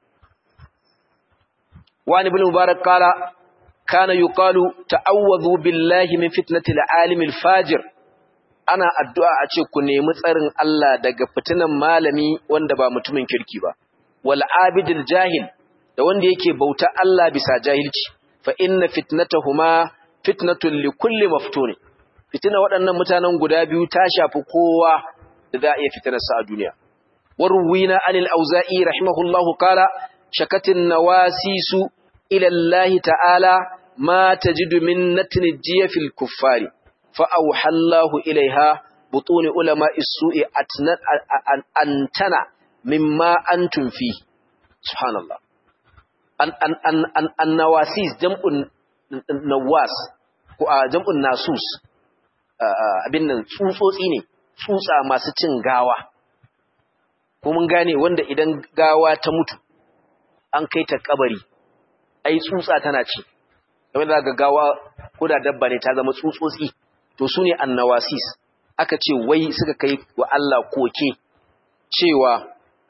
وعن ابن مبارك قال كان يقال تعوذوا بالله من فتنة العالم الفاجر ana addu'a a ce ku nemi tsarin Allah daga fitinan malami wanda ba mutumin kirki ba wal abidil jahil da wanda yake bauta Allah bisa jahilci fa inna fitnatahuma fitnatun li kulli maftun fitina waɗannan mutanen guda biyu ta shafi kowa da za a iya fitinar sa a duniya warwina anil auza'i rahimahullahu qala shakatin nawasisu ila Allah ta'ala ma tajidu min natni jiyafil kuffari fa awhallahu ilaiha butuni ulama isu'i antana mimma antum fi subhanallah an an an an, an nawasis jam'un nawas ko a jam'un nasus abin nan tsutsotsi ne tsutsa masu cin gawa ko mun gane wanda idan gawa ta mutu an kai ta kabari ai tsutsa tana ci kamar da ga gawa ko da dabba ne ta zama tsutsotsi to su ne annawasis aka ce wai suka kai wa Allah koke cewa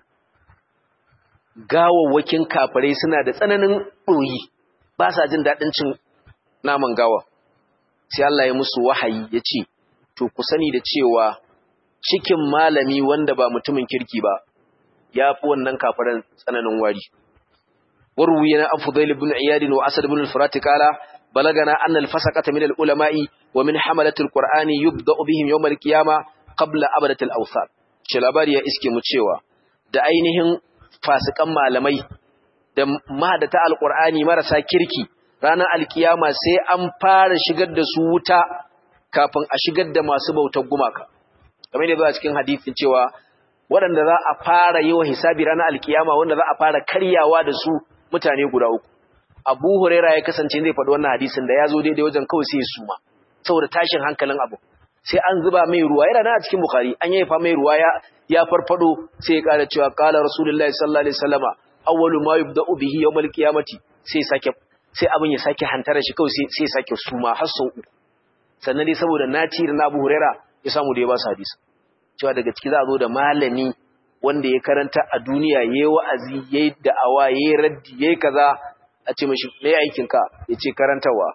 gawawwakin kafirai suna da tsananin ɗoyi ba sa jin daɗin cin naman gawa sai Allah ya musu wahayi ya ce to ku sani da cewa cikin malami wanda ba mutumin kirki ba ya fi wannan kafiran tsananin wari وروينا عن فضيل بن عياد وأسد بن الفرات قال بلغنا أن الفسقة من العلماء ومن حملة القرآن يبدأ بهم يوم القيامة قبل أبدة الأوثان شلاباري إسكي متشيوا da ainihin fasikan malamai da mahadata alqur'ani marasa kirki ranar alkiyama sai an fara shigar da su wuta kafin a shigar da masu bautar gumaka kamar yadda a cikin hadisin cewa waɗanda za a fara yi wa hisabi ranar alkiyama wanda za a fara karyawa da su mutane guda uku abu huraira ya kasance zai faɗi wannan hadisin da ya zo daidai wajen kawai sai ya suma saboda tashin hankalin abu sai an zuba mai ruwa yana nan a cikin bukhari an yayyafa mai ruwa ya ya farfado sai ya ƙara cewa qala rasulullahi sallallahu alaihi wasallama awwalu ma yubda'u bihi yawmal qiyamati sai sake sai abin ya sake hantara shi kawai sai sai sake suma har sau uku sannan dai saboda naci da Abu Huraira ya samu da ya ba su hadisi cewa daga ciki za a zo da malami wanda ya karanta a duniya yayi wa'azi yayi da'awa yayi raddi yayi kaza a ce mishi me aikin ka yace karantawa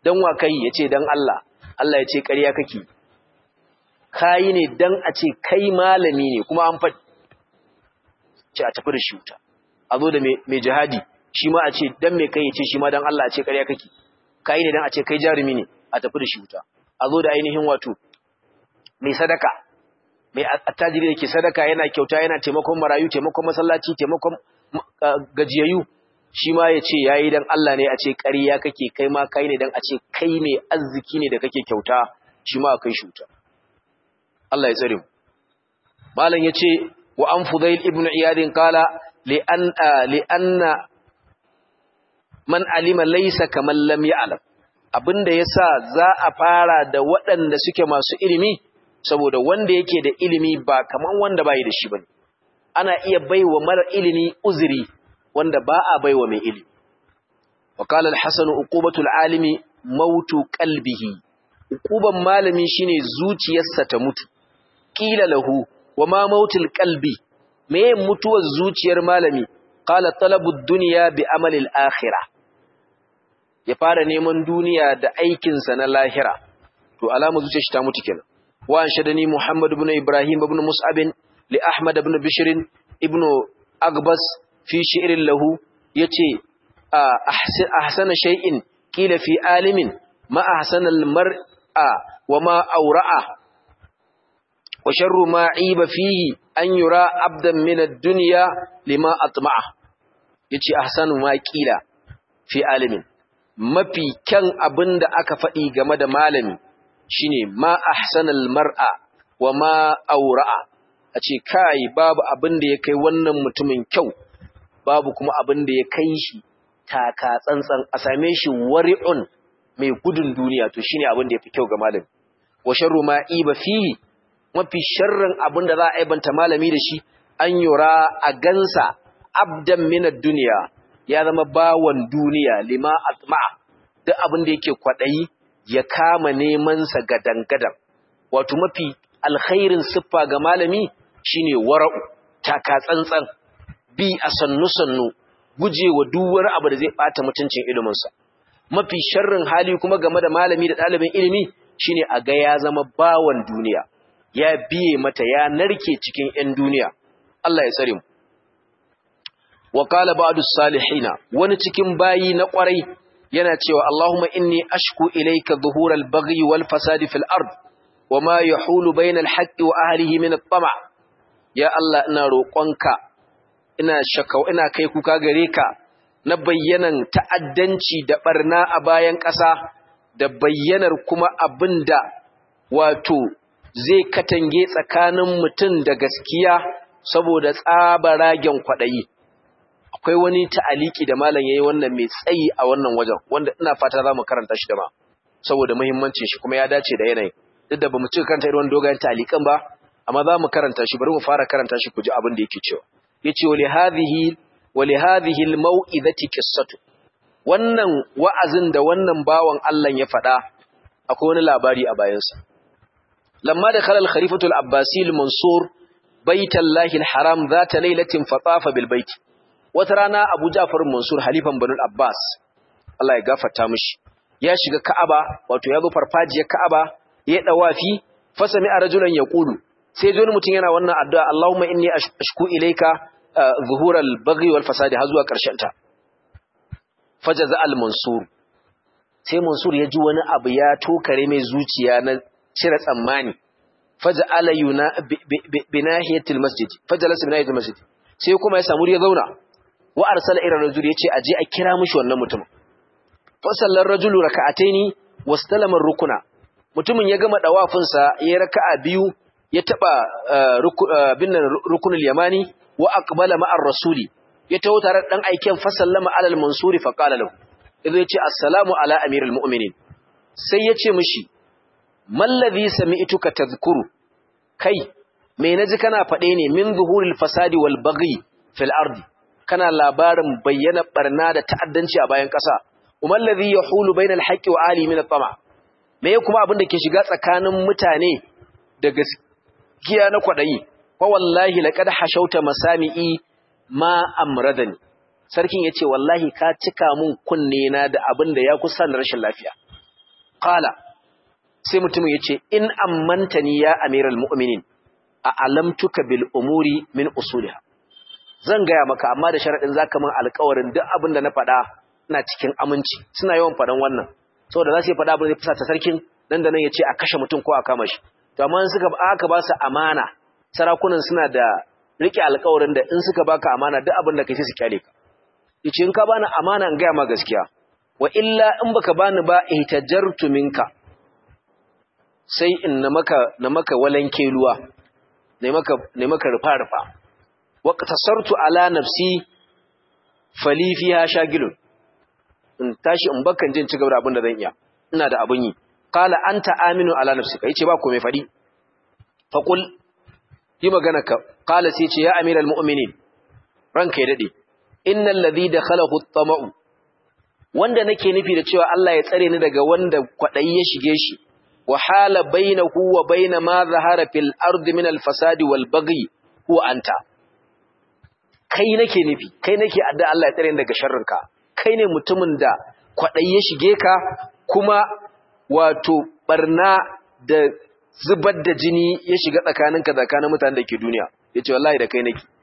dan wa kai yace dan Allah Allah yace ƙarya kake kai ne dan a ce kai malami ne kuma an faɗi ce a tafi da shi wuta a zo da mai jihadi shi ma a ce dan mai kai yace shi ma dan Allah a ce ƙarya kake kai ne dan a ce kai jarumi ne a tafi da shi wuta a zo da ainihin wato mai sadaka mai attajiri da ke sadaka yana kyauta yana taimakon marayu taimakon masallaci taimakon gajiyayyu shi ma ya ce ya yi don Allah ne a ce ƙarya kake kai ma kai ne don a ce kai mai arziki ne da kake kyauta shi ma a kai shi wuta Allah ya tsare mu malam ya ce wa an fudail ibn iyadin kala li'anna man alima laisa kamar lam ya'lam abinda yasa za a fara da waɗanda suke masu ilimi saboda wanda yake da ilimi ba kaman wanda bai da shi bane ana iya baiwa mara ilimi uzuri wanda ba a baiwa mai ilimi wa qala al-hasan uqubatu al-alimi mautu qalbihi uquban malami shine zuciyarsa ta mutu qila lahu wa ma mautul qalbi me mutuwar zuciyar malami qala talabu ad-dunya bi amali al-akhirah ya fara neman duniya da aikinsa na lahira to alama zuciyar shi ta mutu kenan وأنشدني محمد بن إبراهيم بن مصعب لأحمد بن بشر ابن أقبس في شعر له يتي أحسن, أحسن شيء قيل في عالم ما أحسن المرء وما أورع وشر ما عيب فيه أن يرى عبدا من الدنيا لما أطمعه يتي أحسن ما قيل في عالم mafi kyan abin da aka faɗi game da malami shine ma ahsanal mar'a wa ma aura'a a ce kai babu abin da ya kai wannan mutumin kyau babu kuma abin da ya kai shi taka tsantsan a same shi wari'un mai gudun duniya to shine abin da yafi kyau ga malami wa sharru ma iba fihi mafi sharrin abin da za a aibanta malami da shi an yura a gansa abdan min ad-dunya ya zama bawan duniya lima atma'a duk abin da yake kwadayi ya kama nemansa gadan-gadan wato mafi alkhairin siffa ga malami shine wara'u taka tsantsan bi a sannu-sannu gujewa duk wani abu da zai bata mutuncin iliminsa mafi sharrin hali kuma game da malami da ɗalibin ilimi shine a ga ya zama bawan duniya ya biye mata ya narke cikin 'yan duniya Allah ya tsare mu wa qala ba'du salihina wani cikin bayi na kwarai yana cewa Allahumma inni ashku ilayka dhuhural baghi wal fasadi fil ard wama yahulu bainal haqqi wa ahlihi min at-tama' ya Allah ina roƙonka ina shakau ina kai kuka gare ka na bayyanan ta'addanci da barna a bayan ƙasa da bayyanar kuma abinda wato zai katange tsakanin mutum da gaskiya saboda tsabaragen kwaɗayi akwai wani ta'aliki da malam yayi wannan mai tsayi a wannan wajen wanda ina fata za mu karanta shi da ma saboda muhimmancin shi kuma ya dace da yanayi duk da bamu cika karanta irin dogayen ta'alikan ba amma za mu karanta shi bari mu fara karanta shi ku ji abin da yake cewa yace wa li hadhihi wa li hadhihi al-mau'izati qissatu wannan wa'azin da wannan bawan Allah ya faɗa akwai wani labari a bayansa lamma da khalal khalifatu al-abbasi al-mansur baitallahi al-haram zata lailatin fatafa bil bait wata rana Abu Ja'far Mansur halifan Banu Abbas Allah ya gafarta mishi ya shiga Ka'aba wato ya zo farfajiyar Ka'aba ya dawafi fasami a rajulan yaqulu sai ji wani mutum yana wannan addu'a Allahumma inni ashku ilayka zuhural baghi wal fasadi har zuwa karshen ta fajaza al mansur sai mansur ya ji wani abu ya tokare mai zuciya na cire tsammani faja'ala yuna binahiyatil masjid fajalasa binahiyatil masjid sai kuma ya samu ya zauna wa arsala ila rajul yace aje a kira mishi wannan mutumin fa sallar rajulu raka'ataini wastalama rukuna mutumin ya gama dawafin sa yayin raka'a biyu ya taba binnan rukunul yamani wa aqbala ma'ar rasuli ya tawo tare dan aiken fa sallama alal mansuri fa qala lahu idan yace assalamu ala amirul mu'minin sai yace mishi mallazi sami'tuka tadhkuru kai me naji kana fade ne min zuhuril fasadi wal baghi fil ardi kana labarin bayyana barna da ta'addanci a bayan ƙasa umar ladhi yahulu bainal haqqi wa ali min at-tama me kuma abin da ke shiga tsakanin mutane da gaskiya na kwadayi fa wallahi laqad hashauta masami'i ma amradani sarkin yace wallahi ka cika mun kunne na da abin da ya kusa da rashin lafiya qala sai mutumin yace in ammantani ya amiral mu'minin a alamtuka bil umuri min usuliha zan gaya maka amma da sharadin zaka min alƙawarin duk abin da na faɗa ina cikin aminci suna yawan faɗan wannan saboda za su yi faɗa abin da fusata sarkin nan da nan ya ce a kashe mutum ko a kama shi to amma in suka aka ba su amana sarakunan suna da rike alƙawarin da in suka baka amana duk abin da kai sai su kyale ka yace in ka bani amana in gaya ma gaskiya wa illa in baka bani ba ihtajartu minka sai in na maka na maka walanke ruwa ne maka ne maka rufa rufa wa qatasartu ala nafsi fali fiha shagilun in tashi in bakan jin ci gaba da abin da zan iya ina da abin yi qala anta aminu ala nafsika yace ba komai fadi fa qul yi magana ka qala sai ce ya amiral mu'minin ranka ya dade innal ladhi dakhalahu at-tama'u wanda nake nufi da cewa Allah ya tsare ni daga wanda kwadayi ya shige shi wa hala bainahu wa bain ma zahara fil ardi min al-fasadi wal baghi huwa anta kai nake nufi kai nake adda Allah ya tsare ni daga sharrinka kai ne mutumin da kwaɗayi ya shige ka kuma wato barna da zubar da jini ya shiga tsakaninka tsakanin mutanen da ke duniya ya ce wallahi da kai nake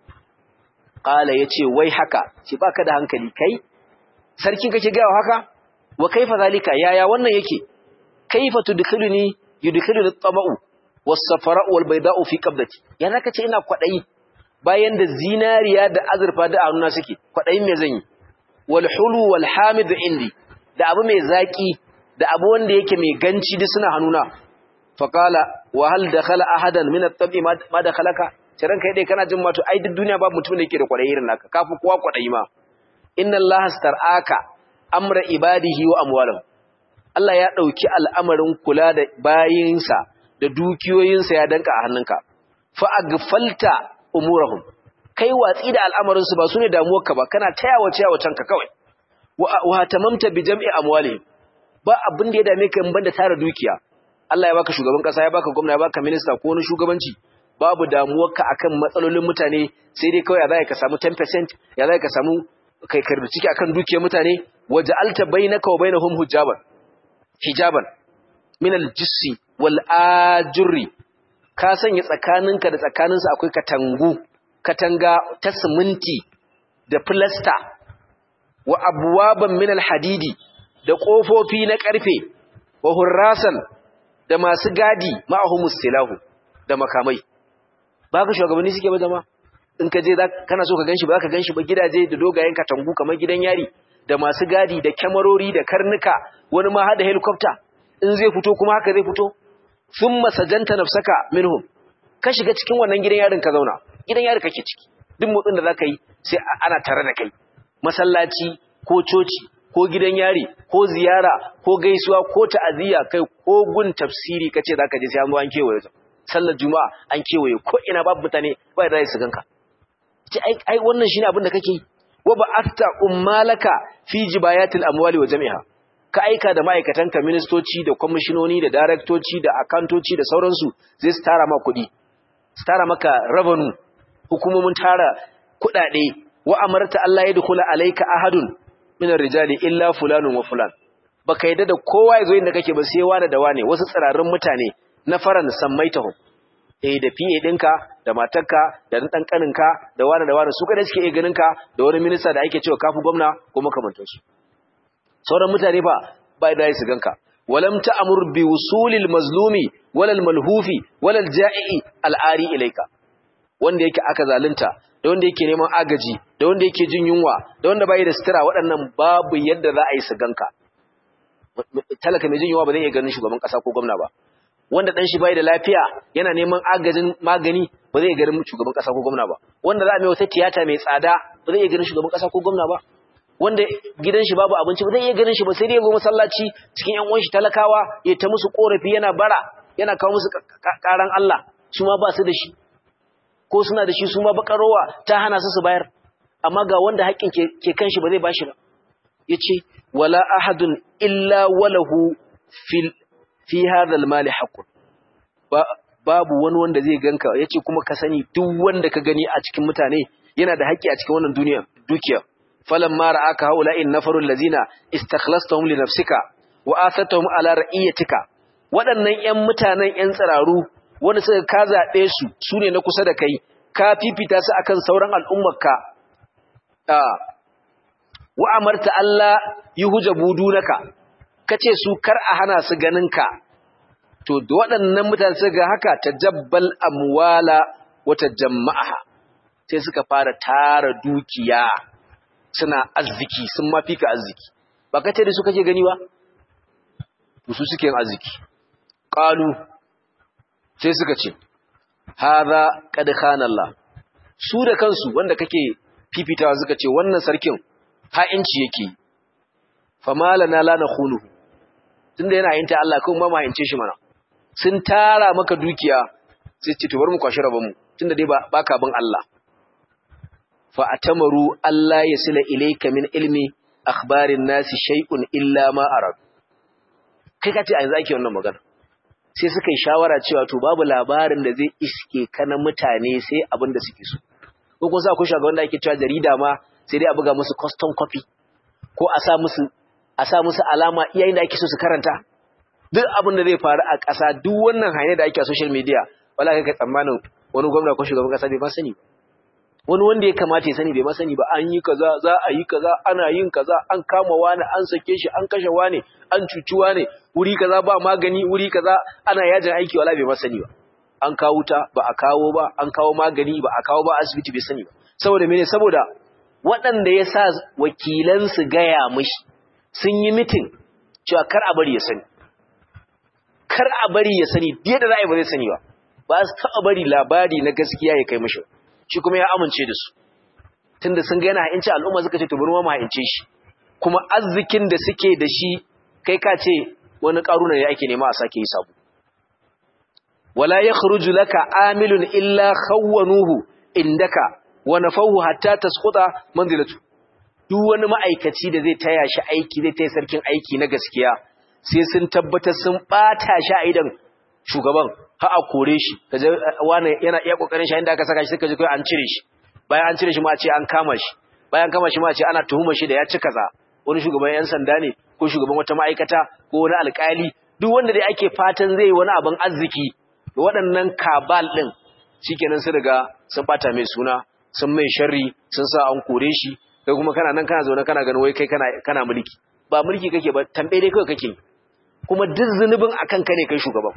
ƙala ya ce wai haka ce ba ka da hankali kai sarkin kake gawa haka wa kaifa zalika yaya wannan yake kaifa tudkhiluni yudkhiluni at-tama'u was-safara'u wal-bayda'u fi qabdati ya zaka ce ina kwaɗayi bayan da zinariya da azurfa da annuna suke kwaɗayin me zan yi walhulu walhamidu indi da abu mai zaki da abu wanda yake mai ganci duk suna hannuna faqala wa hal dakhala ahadan min at-tabi ma dakhalaka ciran kai dai kana jin mato ai duk duniya babu mutum da yake da kwadayi irin naka kafi kowa kwadayi ma inna allaha star'aka amra ibadihi wa amwalihim Allah ya dauki al'amarin kula da bayinsa da dukiyoyinsa ya danka a hannunka fa agfalta umurahum kai watsi da al'amarinsu ba su ne damuwarka ba kana taya wace wacenka kawai wa tamamta bi jam'i amwali ba abin da ya dame ka in banda tara dukiya Allah ya baka shugaban kasa ya baka gwamna ya baka minista ko wani shugabanci babu damuwarka akan matsalolin mutane sai dai kawai ya zai ka samu 10% ya zai ka samu kai karbi ciki akan dukiyar mutane waja'alta bainaka wa bainahum hijaban hijaban min al-jissi wal ajri ka sanya tsakaninka da tsakaninsu akwai katangu katanga ta siminti da filasta wa abuwaban min alhadidi da ƙofofi na ƙarfe wa hurrasan da masu gadi ma'ahumus silahu da makamai ba ka shugabanni suke ba zama in ka je kana so ka ganshi ba ka ganshi ba gidaje da dogayen katangu kamar gidan yari da masu gadi da kyamarori da karnuka wani ma hada helicopter in zai fito kuma haka zai fito sun masajanta nafsaka minhum ka shiga cikin wannan gidan yarin ka zauna gidan yari kake ciki duk motsin da zaka yi sai ana tare da kai masallaci ko coci ko gidan yari ko ziyara ko gaisuwa ko ta'aziyya kai ko gun tafsiri kace zaka je sai an zo an kewaye sallar juma'a an kewaye ko ina babu mutane ba da su ganka ce ai ai wannan shine abin da kake wa ba'atta ummalaka fi jibayatil amwali wa jami'a ka aika da ma'aikatanka ministoci da kwamishinoni da daraktoci da akantoci da sauransu zai su tara ma kuɗi su tara maka revenue hukumomin tara kuɗaɗe wa amarta Allah ya dukula alaika ahadun min rijali illa fulanun wa fulan baka yadda da kowa ya zo inda kake ba sai wani da wane wasu tsirarun mutane na faran sammaitahum eh da fiye ɗinka da matarka da ɗan ƙaninka da wani da wani su kada suke iya ganinka da wani minista da ake cewa kafi gwamna ko makamantansu sauran mutane ba ba da su ganka walam ta'mur bi wusulil mazlumi walal malhufi walal ja'i al'ari ilaika wanda yake aka zalunta da wanda yake neman agaji da wanda yake jin yunwa da wanda bai da sutura waɗannan babu yadda za a yi su ganka talaka mai jin yunwa ba zai iya ganin shugaban ƙasa ko gwamna ba wanda dan shi bai da lafiya yana neman agajin magani ba zai iya ganin shugaban ƙasa ko gwamna ba wanda za a mai wata tiyata mai tsada ba zai iya ganin shugaban ƙasa ko gwamna ba wanda gidan shi babu abinci ba zai iya ganin shi ba sai dai ya zo masallaci cikin ƴan uwan shi talakawa ya ta musu korafi yana bara yana kawo musu karan Allah su ma ba su da shi ko suna da shi su ma bakarowa ta hana su su bayar amma ga wanda haƙƙin ke kan shi ba zai bashi ba yace wala ahadun illa walahu fil fi hadha al haqqun babu wani wanda zai ganka yace kuma ka sani duk wanda ka gani a cikin mutane yana da haƙƙi a cikin wannan duniya dukiya falamma ra'aka haula'in nafarul lazina istakhlastahum li nafsika wa asatahum ala ra'iyatika waɗannan ƴan mutanen ƴan tsiraru wanda suka ka zaɓe su su ne na kusa da kai ka fifita su akan sauran al'ummarka wa amarta Allah yuhja budunaka kace su kar a hana su ganinka to da waɗannan mutane suka ga haka tajabbal amwala wa tajamma'aha sai suka fara tara dukiya suna arziki sun mafi ka arziki ba ka ce da su kake gani ba to su suke yin arziki qalu sai suka ce hadha qad khana Allah su da kansu wanda kake fifitawa suka ce wannan sarkin ha'inci yake famalana la nakhunuhu tunda yana yin ta Allah kuma ma hince shi mana sun tara maka dukiya sai ce to bar mu kwashi rabon mu tunda dai baka bin Allah fa atamaru Allah yasila ilayka min ilmi akhbarin nasi shay'un illa ma arad kai kace a yanzu ake wannan magana sai suka yi shawara cewa to babu labarin da zai iske kana mutane sai abin da suke so ko kun sa ku shaga wanda ake cewa jarida ma sai dai a buga musu custom copy ko a sa musu a sa musu alama iyayen da ake so su karanta duk abin da zai faru a ƙasa duk wannan hanyar da ake a social media wala kai tsammanin wani gwamna ko shugaban ƙasa bai ma sani ba wani wanda ya kamata ya sani bai ma sani ba an yi kaza za a yi kaza ana yin kaza an kama wani an sake shi an kashe wani an cuci wani wuri kaza ba magani wuri kaza ana yajin aiki wala bai ma sani ba an kawo ta ba a kawo ba an kawo magani ba a kawo ba asibiti bai sani ba saboda mene saboda waɗanda ya sa wakilansu gaya mishi sun yi mitin cewa kar a bari ya sani kar a bari ya sani biye da ra'ayi ba zai sani ba ba su taɓa bari labari na gaskiya ya kai mishi shi kuma ya amince da su tunda sun ga yana ha'inci al'umma suka ce to bari ma ha'ince shi kuma arzikin da suke da shi kai ka ce wani ƙaruna ne ake nema a sake yi sabo wala yakhruju laka amilun illa khawwanuhu indaka wa nafahu hatta tasquta manzilatu duk wani ma'aikaci da zai taya shi aiki zai taya sarkin aiki na gaskiya sai sun tabbatar sun bata shi a idan shugaban ha a kore shi kaje wani yana iya kokarin shi inda aka saka shi suka ji kai an cire shi bayan an cire shi ma a ce an kama shi bayan kama shi ma a ce ana tuhumar shi da ya ci kaza wani shugaban yan sanda ne ko shugaban wata ma'aikata ko wani alƙali duk wanda dai ake fatan zai yi wani abin arziki da waɗannan kabal ɗin shikenan sun riga sun bata mai suna sun mai sharri sun sa an kore shi kai kuma kana nan kana zaune kana ganin wai kai kana kana mulki ba mulki kake ba tambaye dai kawai kake kuma duk zunubin akan ka ne kai shugaban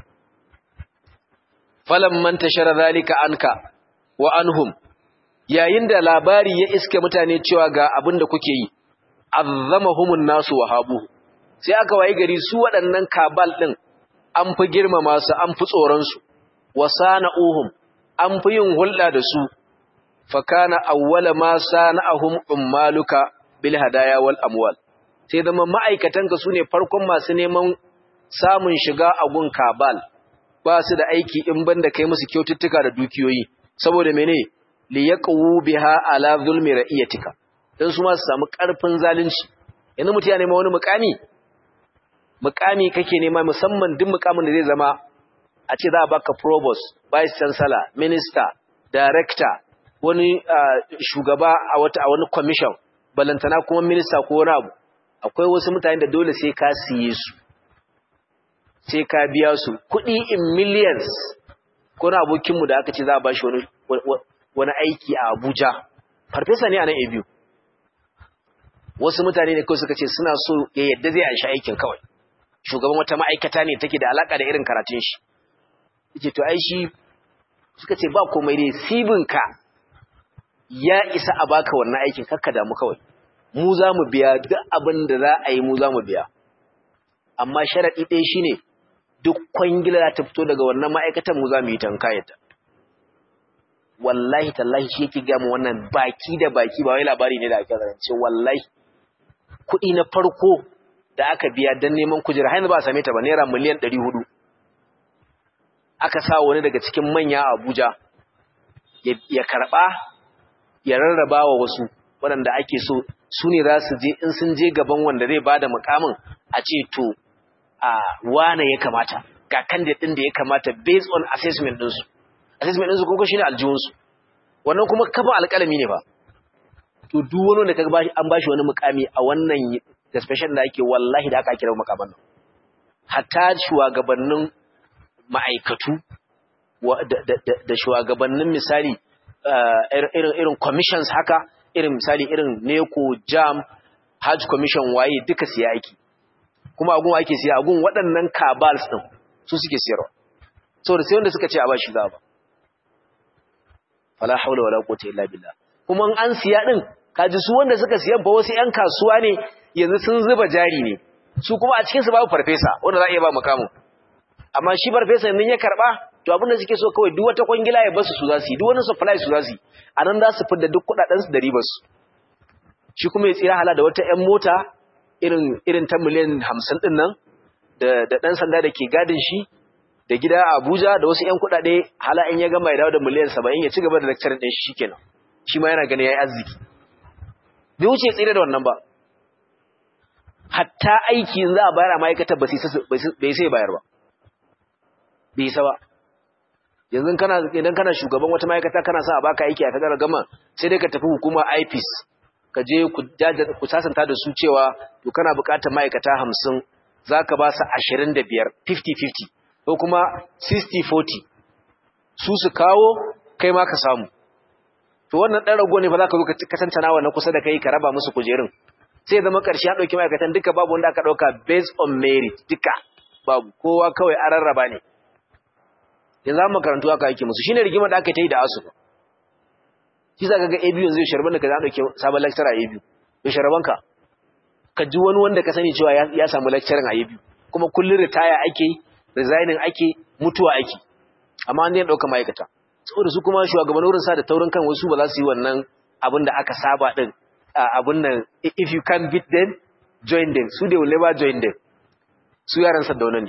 falam man tashara zalika anka wa anhum yayin da labari ya iske mutane cewa ga abin da kuke yi azzamahumun nasu wahabu sai aka wayi gari su waɗannan kabal din an fi girmama su an fi tsoron su wasana'uhum an fi yin hulɗa da su fakana awwala ma sana'ahum ummaluka bil hadaya wal amwal sai zama ma'aikatanka sune farkon masu neman samun shiga a gun kabal ba su da aiki in banda kai musu kyaututtuka da dukiyoyi saboda mene li yaqwu biha ala zulmi ra'iyatika dan su ma su samu karfin zalunci yanzu mutum ya nema wani mukami mukami kake nema musamman duk mukamin da zai zama a ce za a baka provost vice chancellor minister director wani shugaba a wata a wani commission balantana kuma minista ko wani abu akwai wasu mutane da dole sai ka siye su sai ka biya su kuɗi in millions ko na abokinmu da aka ce za a bashi wani wani aiki a Abuja farfesa ne a nan ABU wasu mutane ne kawai suka ce suna so ya yadda zai anshi aikin kawai shugaban wata ma'aikata ne take da alaka da irin karatun shi yace to ai shi suka ce ba komai dai sibinka ya isa a baka wannan aikin kakka damu kawai mu za mu biya duk abin da za a yi mu za mu biya amma sharaɗi ɗaya shine duk kwangila ta fito daga wannan ma'aikatan mu za mu yi tankayata wallahi tallahi shi yake gamu wannan baki da baki ba wai labari ne da ake zance wallahi kuɗi na farko da aka biya don neman kujera har ba a same ta ba naira miliyan ɗari hudu aka sa wani daga cikin manya a Abuja ya karɓa ya rarraba wa wasu waɗanda ake so su ne za su je in sun je gaban wanda zai bada mukamin a ce to a wane ya kamata ga candidate ɗin da ya kamata based on assessment ɗinsu assessment ɗinsu kuma shine aljihunsu wannan kuma kafin alƙalami ne ba to duk wani da kaga an bashi wani mukami a wannan da special da ake wallahi da aka kira mukaman nan hatta shugabannin ma'aikatu da shugabannin misali irin commissions haka irin misali irin neko jam hajj commission waye duka siya aiki kuma agun ake siya agun waɗannan cabals ɗin su suke siyarwa saboda sai wanda suka ce a ba shi za ba fala haula wala quwwata illa billah kuma an siya din kaji su wanda suka siyan fa wasu ƴan kasuwa ne yanzu sun zuba jari ne su kuma a cikin su babu farfesa wanda za a iya ba mukamin amma shi farfesa nan ya karba to abin da suke so kawai duk wata kwangila ya basu su za su yi duk wani supply su za su yi anan za su fidda duk kudaden su da ribar su shi kuma ya tsira hala da wata ƴan mota irin irin ta miliyan 50 din nan da da dan sanda da ke gadin shi da gida a Abuja da wasu ƴan kuɗaɗe hala in ya gama ya dawo da miliyan 70 ya ci gaba da lecturing din shi shikenan shi ma yana gani yayi arziki bai wuce tsire da wannan ba hatta aiki za a bayar a ma'aikatar ba bai sai bayar ba bai sa ba yanzu kana idan kana shugaban wata ma'aikata kana sa a baka aiki a kadar gama sai dai ka tafi hukuma IPS ka je ku sasanta da su cewa to kana buƙatar ma'aikata 50 zaka ba su 25 50-50 ko kuma 60-40 su su kawo kai ma ka samu to wannan ɗan rago ne fa za ka zo ka tantana wa na kusa da kai ka raba musu kujerun sai zama ƙarshe ya ɗauki ma'aikatan duka babu wanda aka ɗauka based on merit duka babu kowa kawai an rarraba ne yanzu an makarantu aka aiki musu shine rigimar da aka ta yi da asu shi za ka ga abu yanzu ya sharban da ka za a ɗauki sabon lecturer a abu ya sharban ka ka ji wani wanda ka sani cewa ya samu lecturing a abu kuma kullum ritaya ake resigning ake mutuwa ake amma an zai ɗauka ma'aikata saboda su kuma shugaban wurin sa da taurin kan wasu ba za su yi wannan abin da aka saba din abin nan if you can beat them join them su they will never join them su yaran sa dauna ne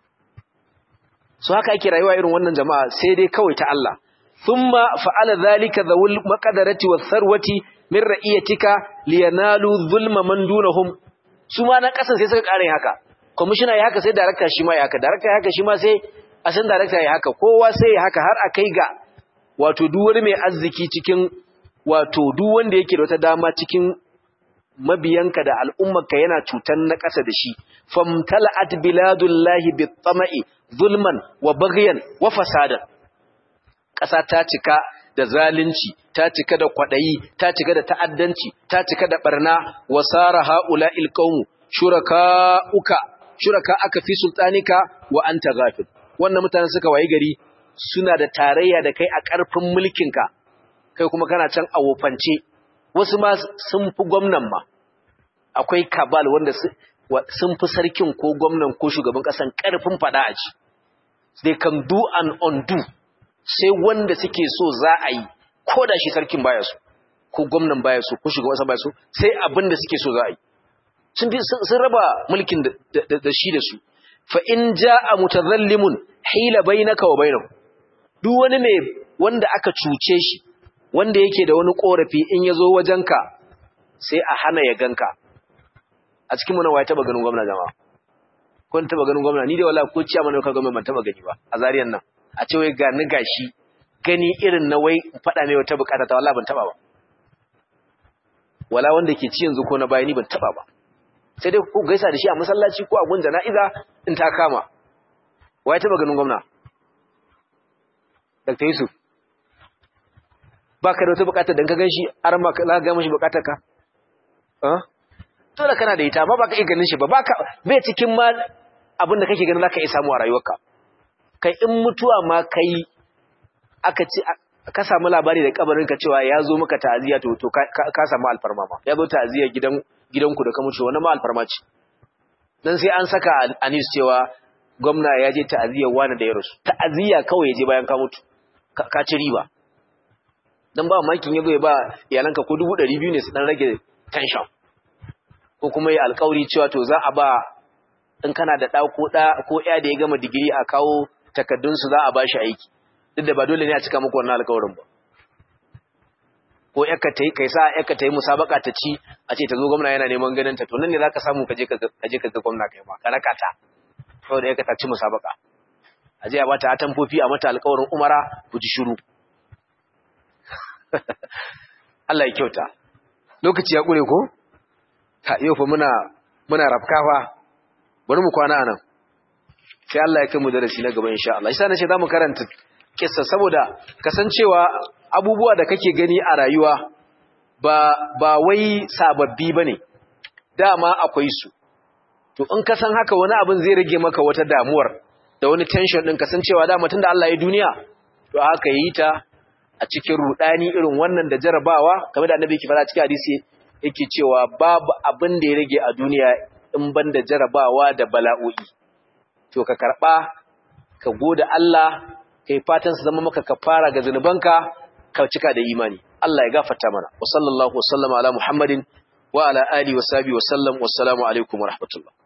su haka ake rayuwa irin wannan jama'a sai dai kawai ta Allah thumma fa'ala dhalika dhawul maqdarati was sarwati min ra'iyatika liyanalu zulma man dunahum su ma na kasan sai suka kare haka commissioner ya haka sai director shi ma ya haka director ya haka shi ma sai asan director ya haka kowa sai ya haka har a kai ga wato duk wani mai arziki cikin wato duk wanda yake da wata dama cikin mabiyanka da al'ummarka yana cutan na ƙasa da shi famtala'at biladullahi bit-tama'i zulman wa baghyan wa fasadan ƙasa ta cika da zalunci ta cika da kwadayi ta cika da ta'addanci ta cika da barna wasara haula'il qaumu shuraka'uka shuraka aka fi sultanika wa anta ghafil wannan mutanen suka wayi gari suna da tarayya da kai a ƙarfin mulkinka kai kuma kana can a wofance wasu ma sun fi gwamnan ma akwai kabal wanda sun fi sarkin ko gwamnan ko shugaban ƙasan ƙarfin faɗa a ci they can do and undo sai wanda suke so za a yi ko da shi sarkin baya so ko gwamnan baya so ko shugaban ƙasa baya so sai abin da suke so za a yi sun raba mulkin da shi da su fa in jaa mutazallimun hila bainaka wa bainahu duk wani mai wanda aka cuce shi wanda yake da wani korafi in yazo wajenka sai a hana ya ganka a cikin mu na waye taba ganin gwamnati jama'a ko taba ganin gwamnati ni da wallahi ko ciya mana ka gwamnati ban taba gani ba a zariyan nan a ce wai ga ni gashi gani irin na wai fada mai wata bukata ta wallahi ban taba ba wala wanda ke ci yanzu ko na bayani ban taba ba sai dai ku gaisa da shi a masallaci ko a gun jana'iza in ta kama waye taba ganin gwamna Dr. Yusuf baka da wata bukatar dan ka ganshi har ma za ka ga mishi bukatar ka eh dole kana da ita amma baka iya ganin shi ba baka bai cikin ma abin da kake ganin zaka iya samu a rayuwarka kai in mutuwa ma kai aka ci ka samu labari da kabarin ka cewa ya zo maka ta'aziya to to ka samu alfarma ma ya zo ta'aziya gidan gidanku da ka mutu wannan ma alfarma ce dan sai an saka anis cewa gwamna ya je ta'aziyar wani da ya rasu ta'aziyya kawai ya je bayan ka mutu ka ci riba dan ba makin yazo ya ba iyalanka ko 200 ne su dan rage tension ko kuma ya alƙawari cewa to za a ba in kana da ɗa ko ɗa ko ya da ya gama digiri a kawo takaddun su za a ba shi aiki duk da ba dole ne a cika muku wannan alƙawarin ba ko yakka tayi kai sa yakka tayi musabaka ta ci a ce ta zo gwamna yana neman ganin ta to nan ne zaka samu ka je ka je ka ga gwamna kai ma ka raka ta saboda yakka ta ci musabaka a je a bata atamfofi a mata alƙawarin umara ku ji shiru Allah ya kyauta lokaci ya kure ko ta yau fa muna muna rafkafa bari mu kwana anan sai Allah ya kai mu darasi na gaba insha Allah yasa nace zamu karanta kissa saboda kasancewa abubuwa da kake gani a rayuwa ba ba wai sababbi bane dama akwai su to in ka san haka wani abin zai rage maka wata damuwar da wani tension din kasancewa dama tunda Allah ya duniya to haka yi ta a cikin rudani irin wannan da jarabawa kamar da annabi yake fara cikin hadisi yake cewa babu abin da ya rage a duniya in banda jarabawa da bala'o'i to ka karba ka gode Allah kai fatan su zama maka kafara ga zanubanka ka cika da imani Allah ya gafarta mana wa sallallahu wa sallama ala muhammadin wa ala alihi wa sahbihi wa sallam wassalamu alaikum wa rahmatullah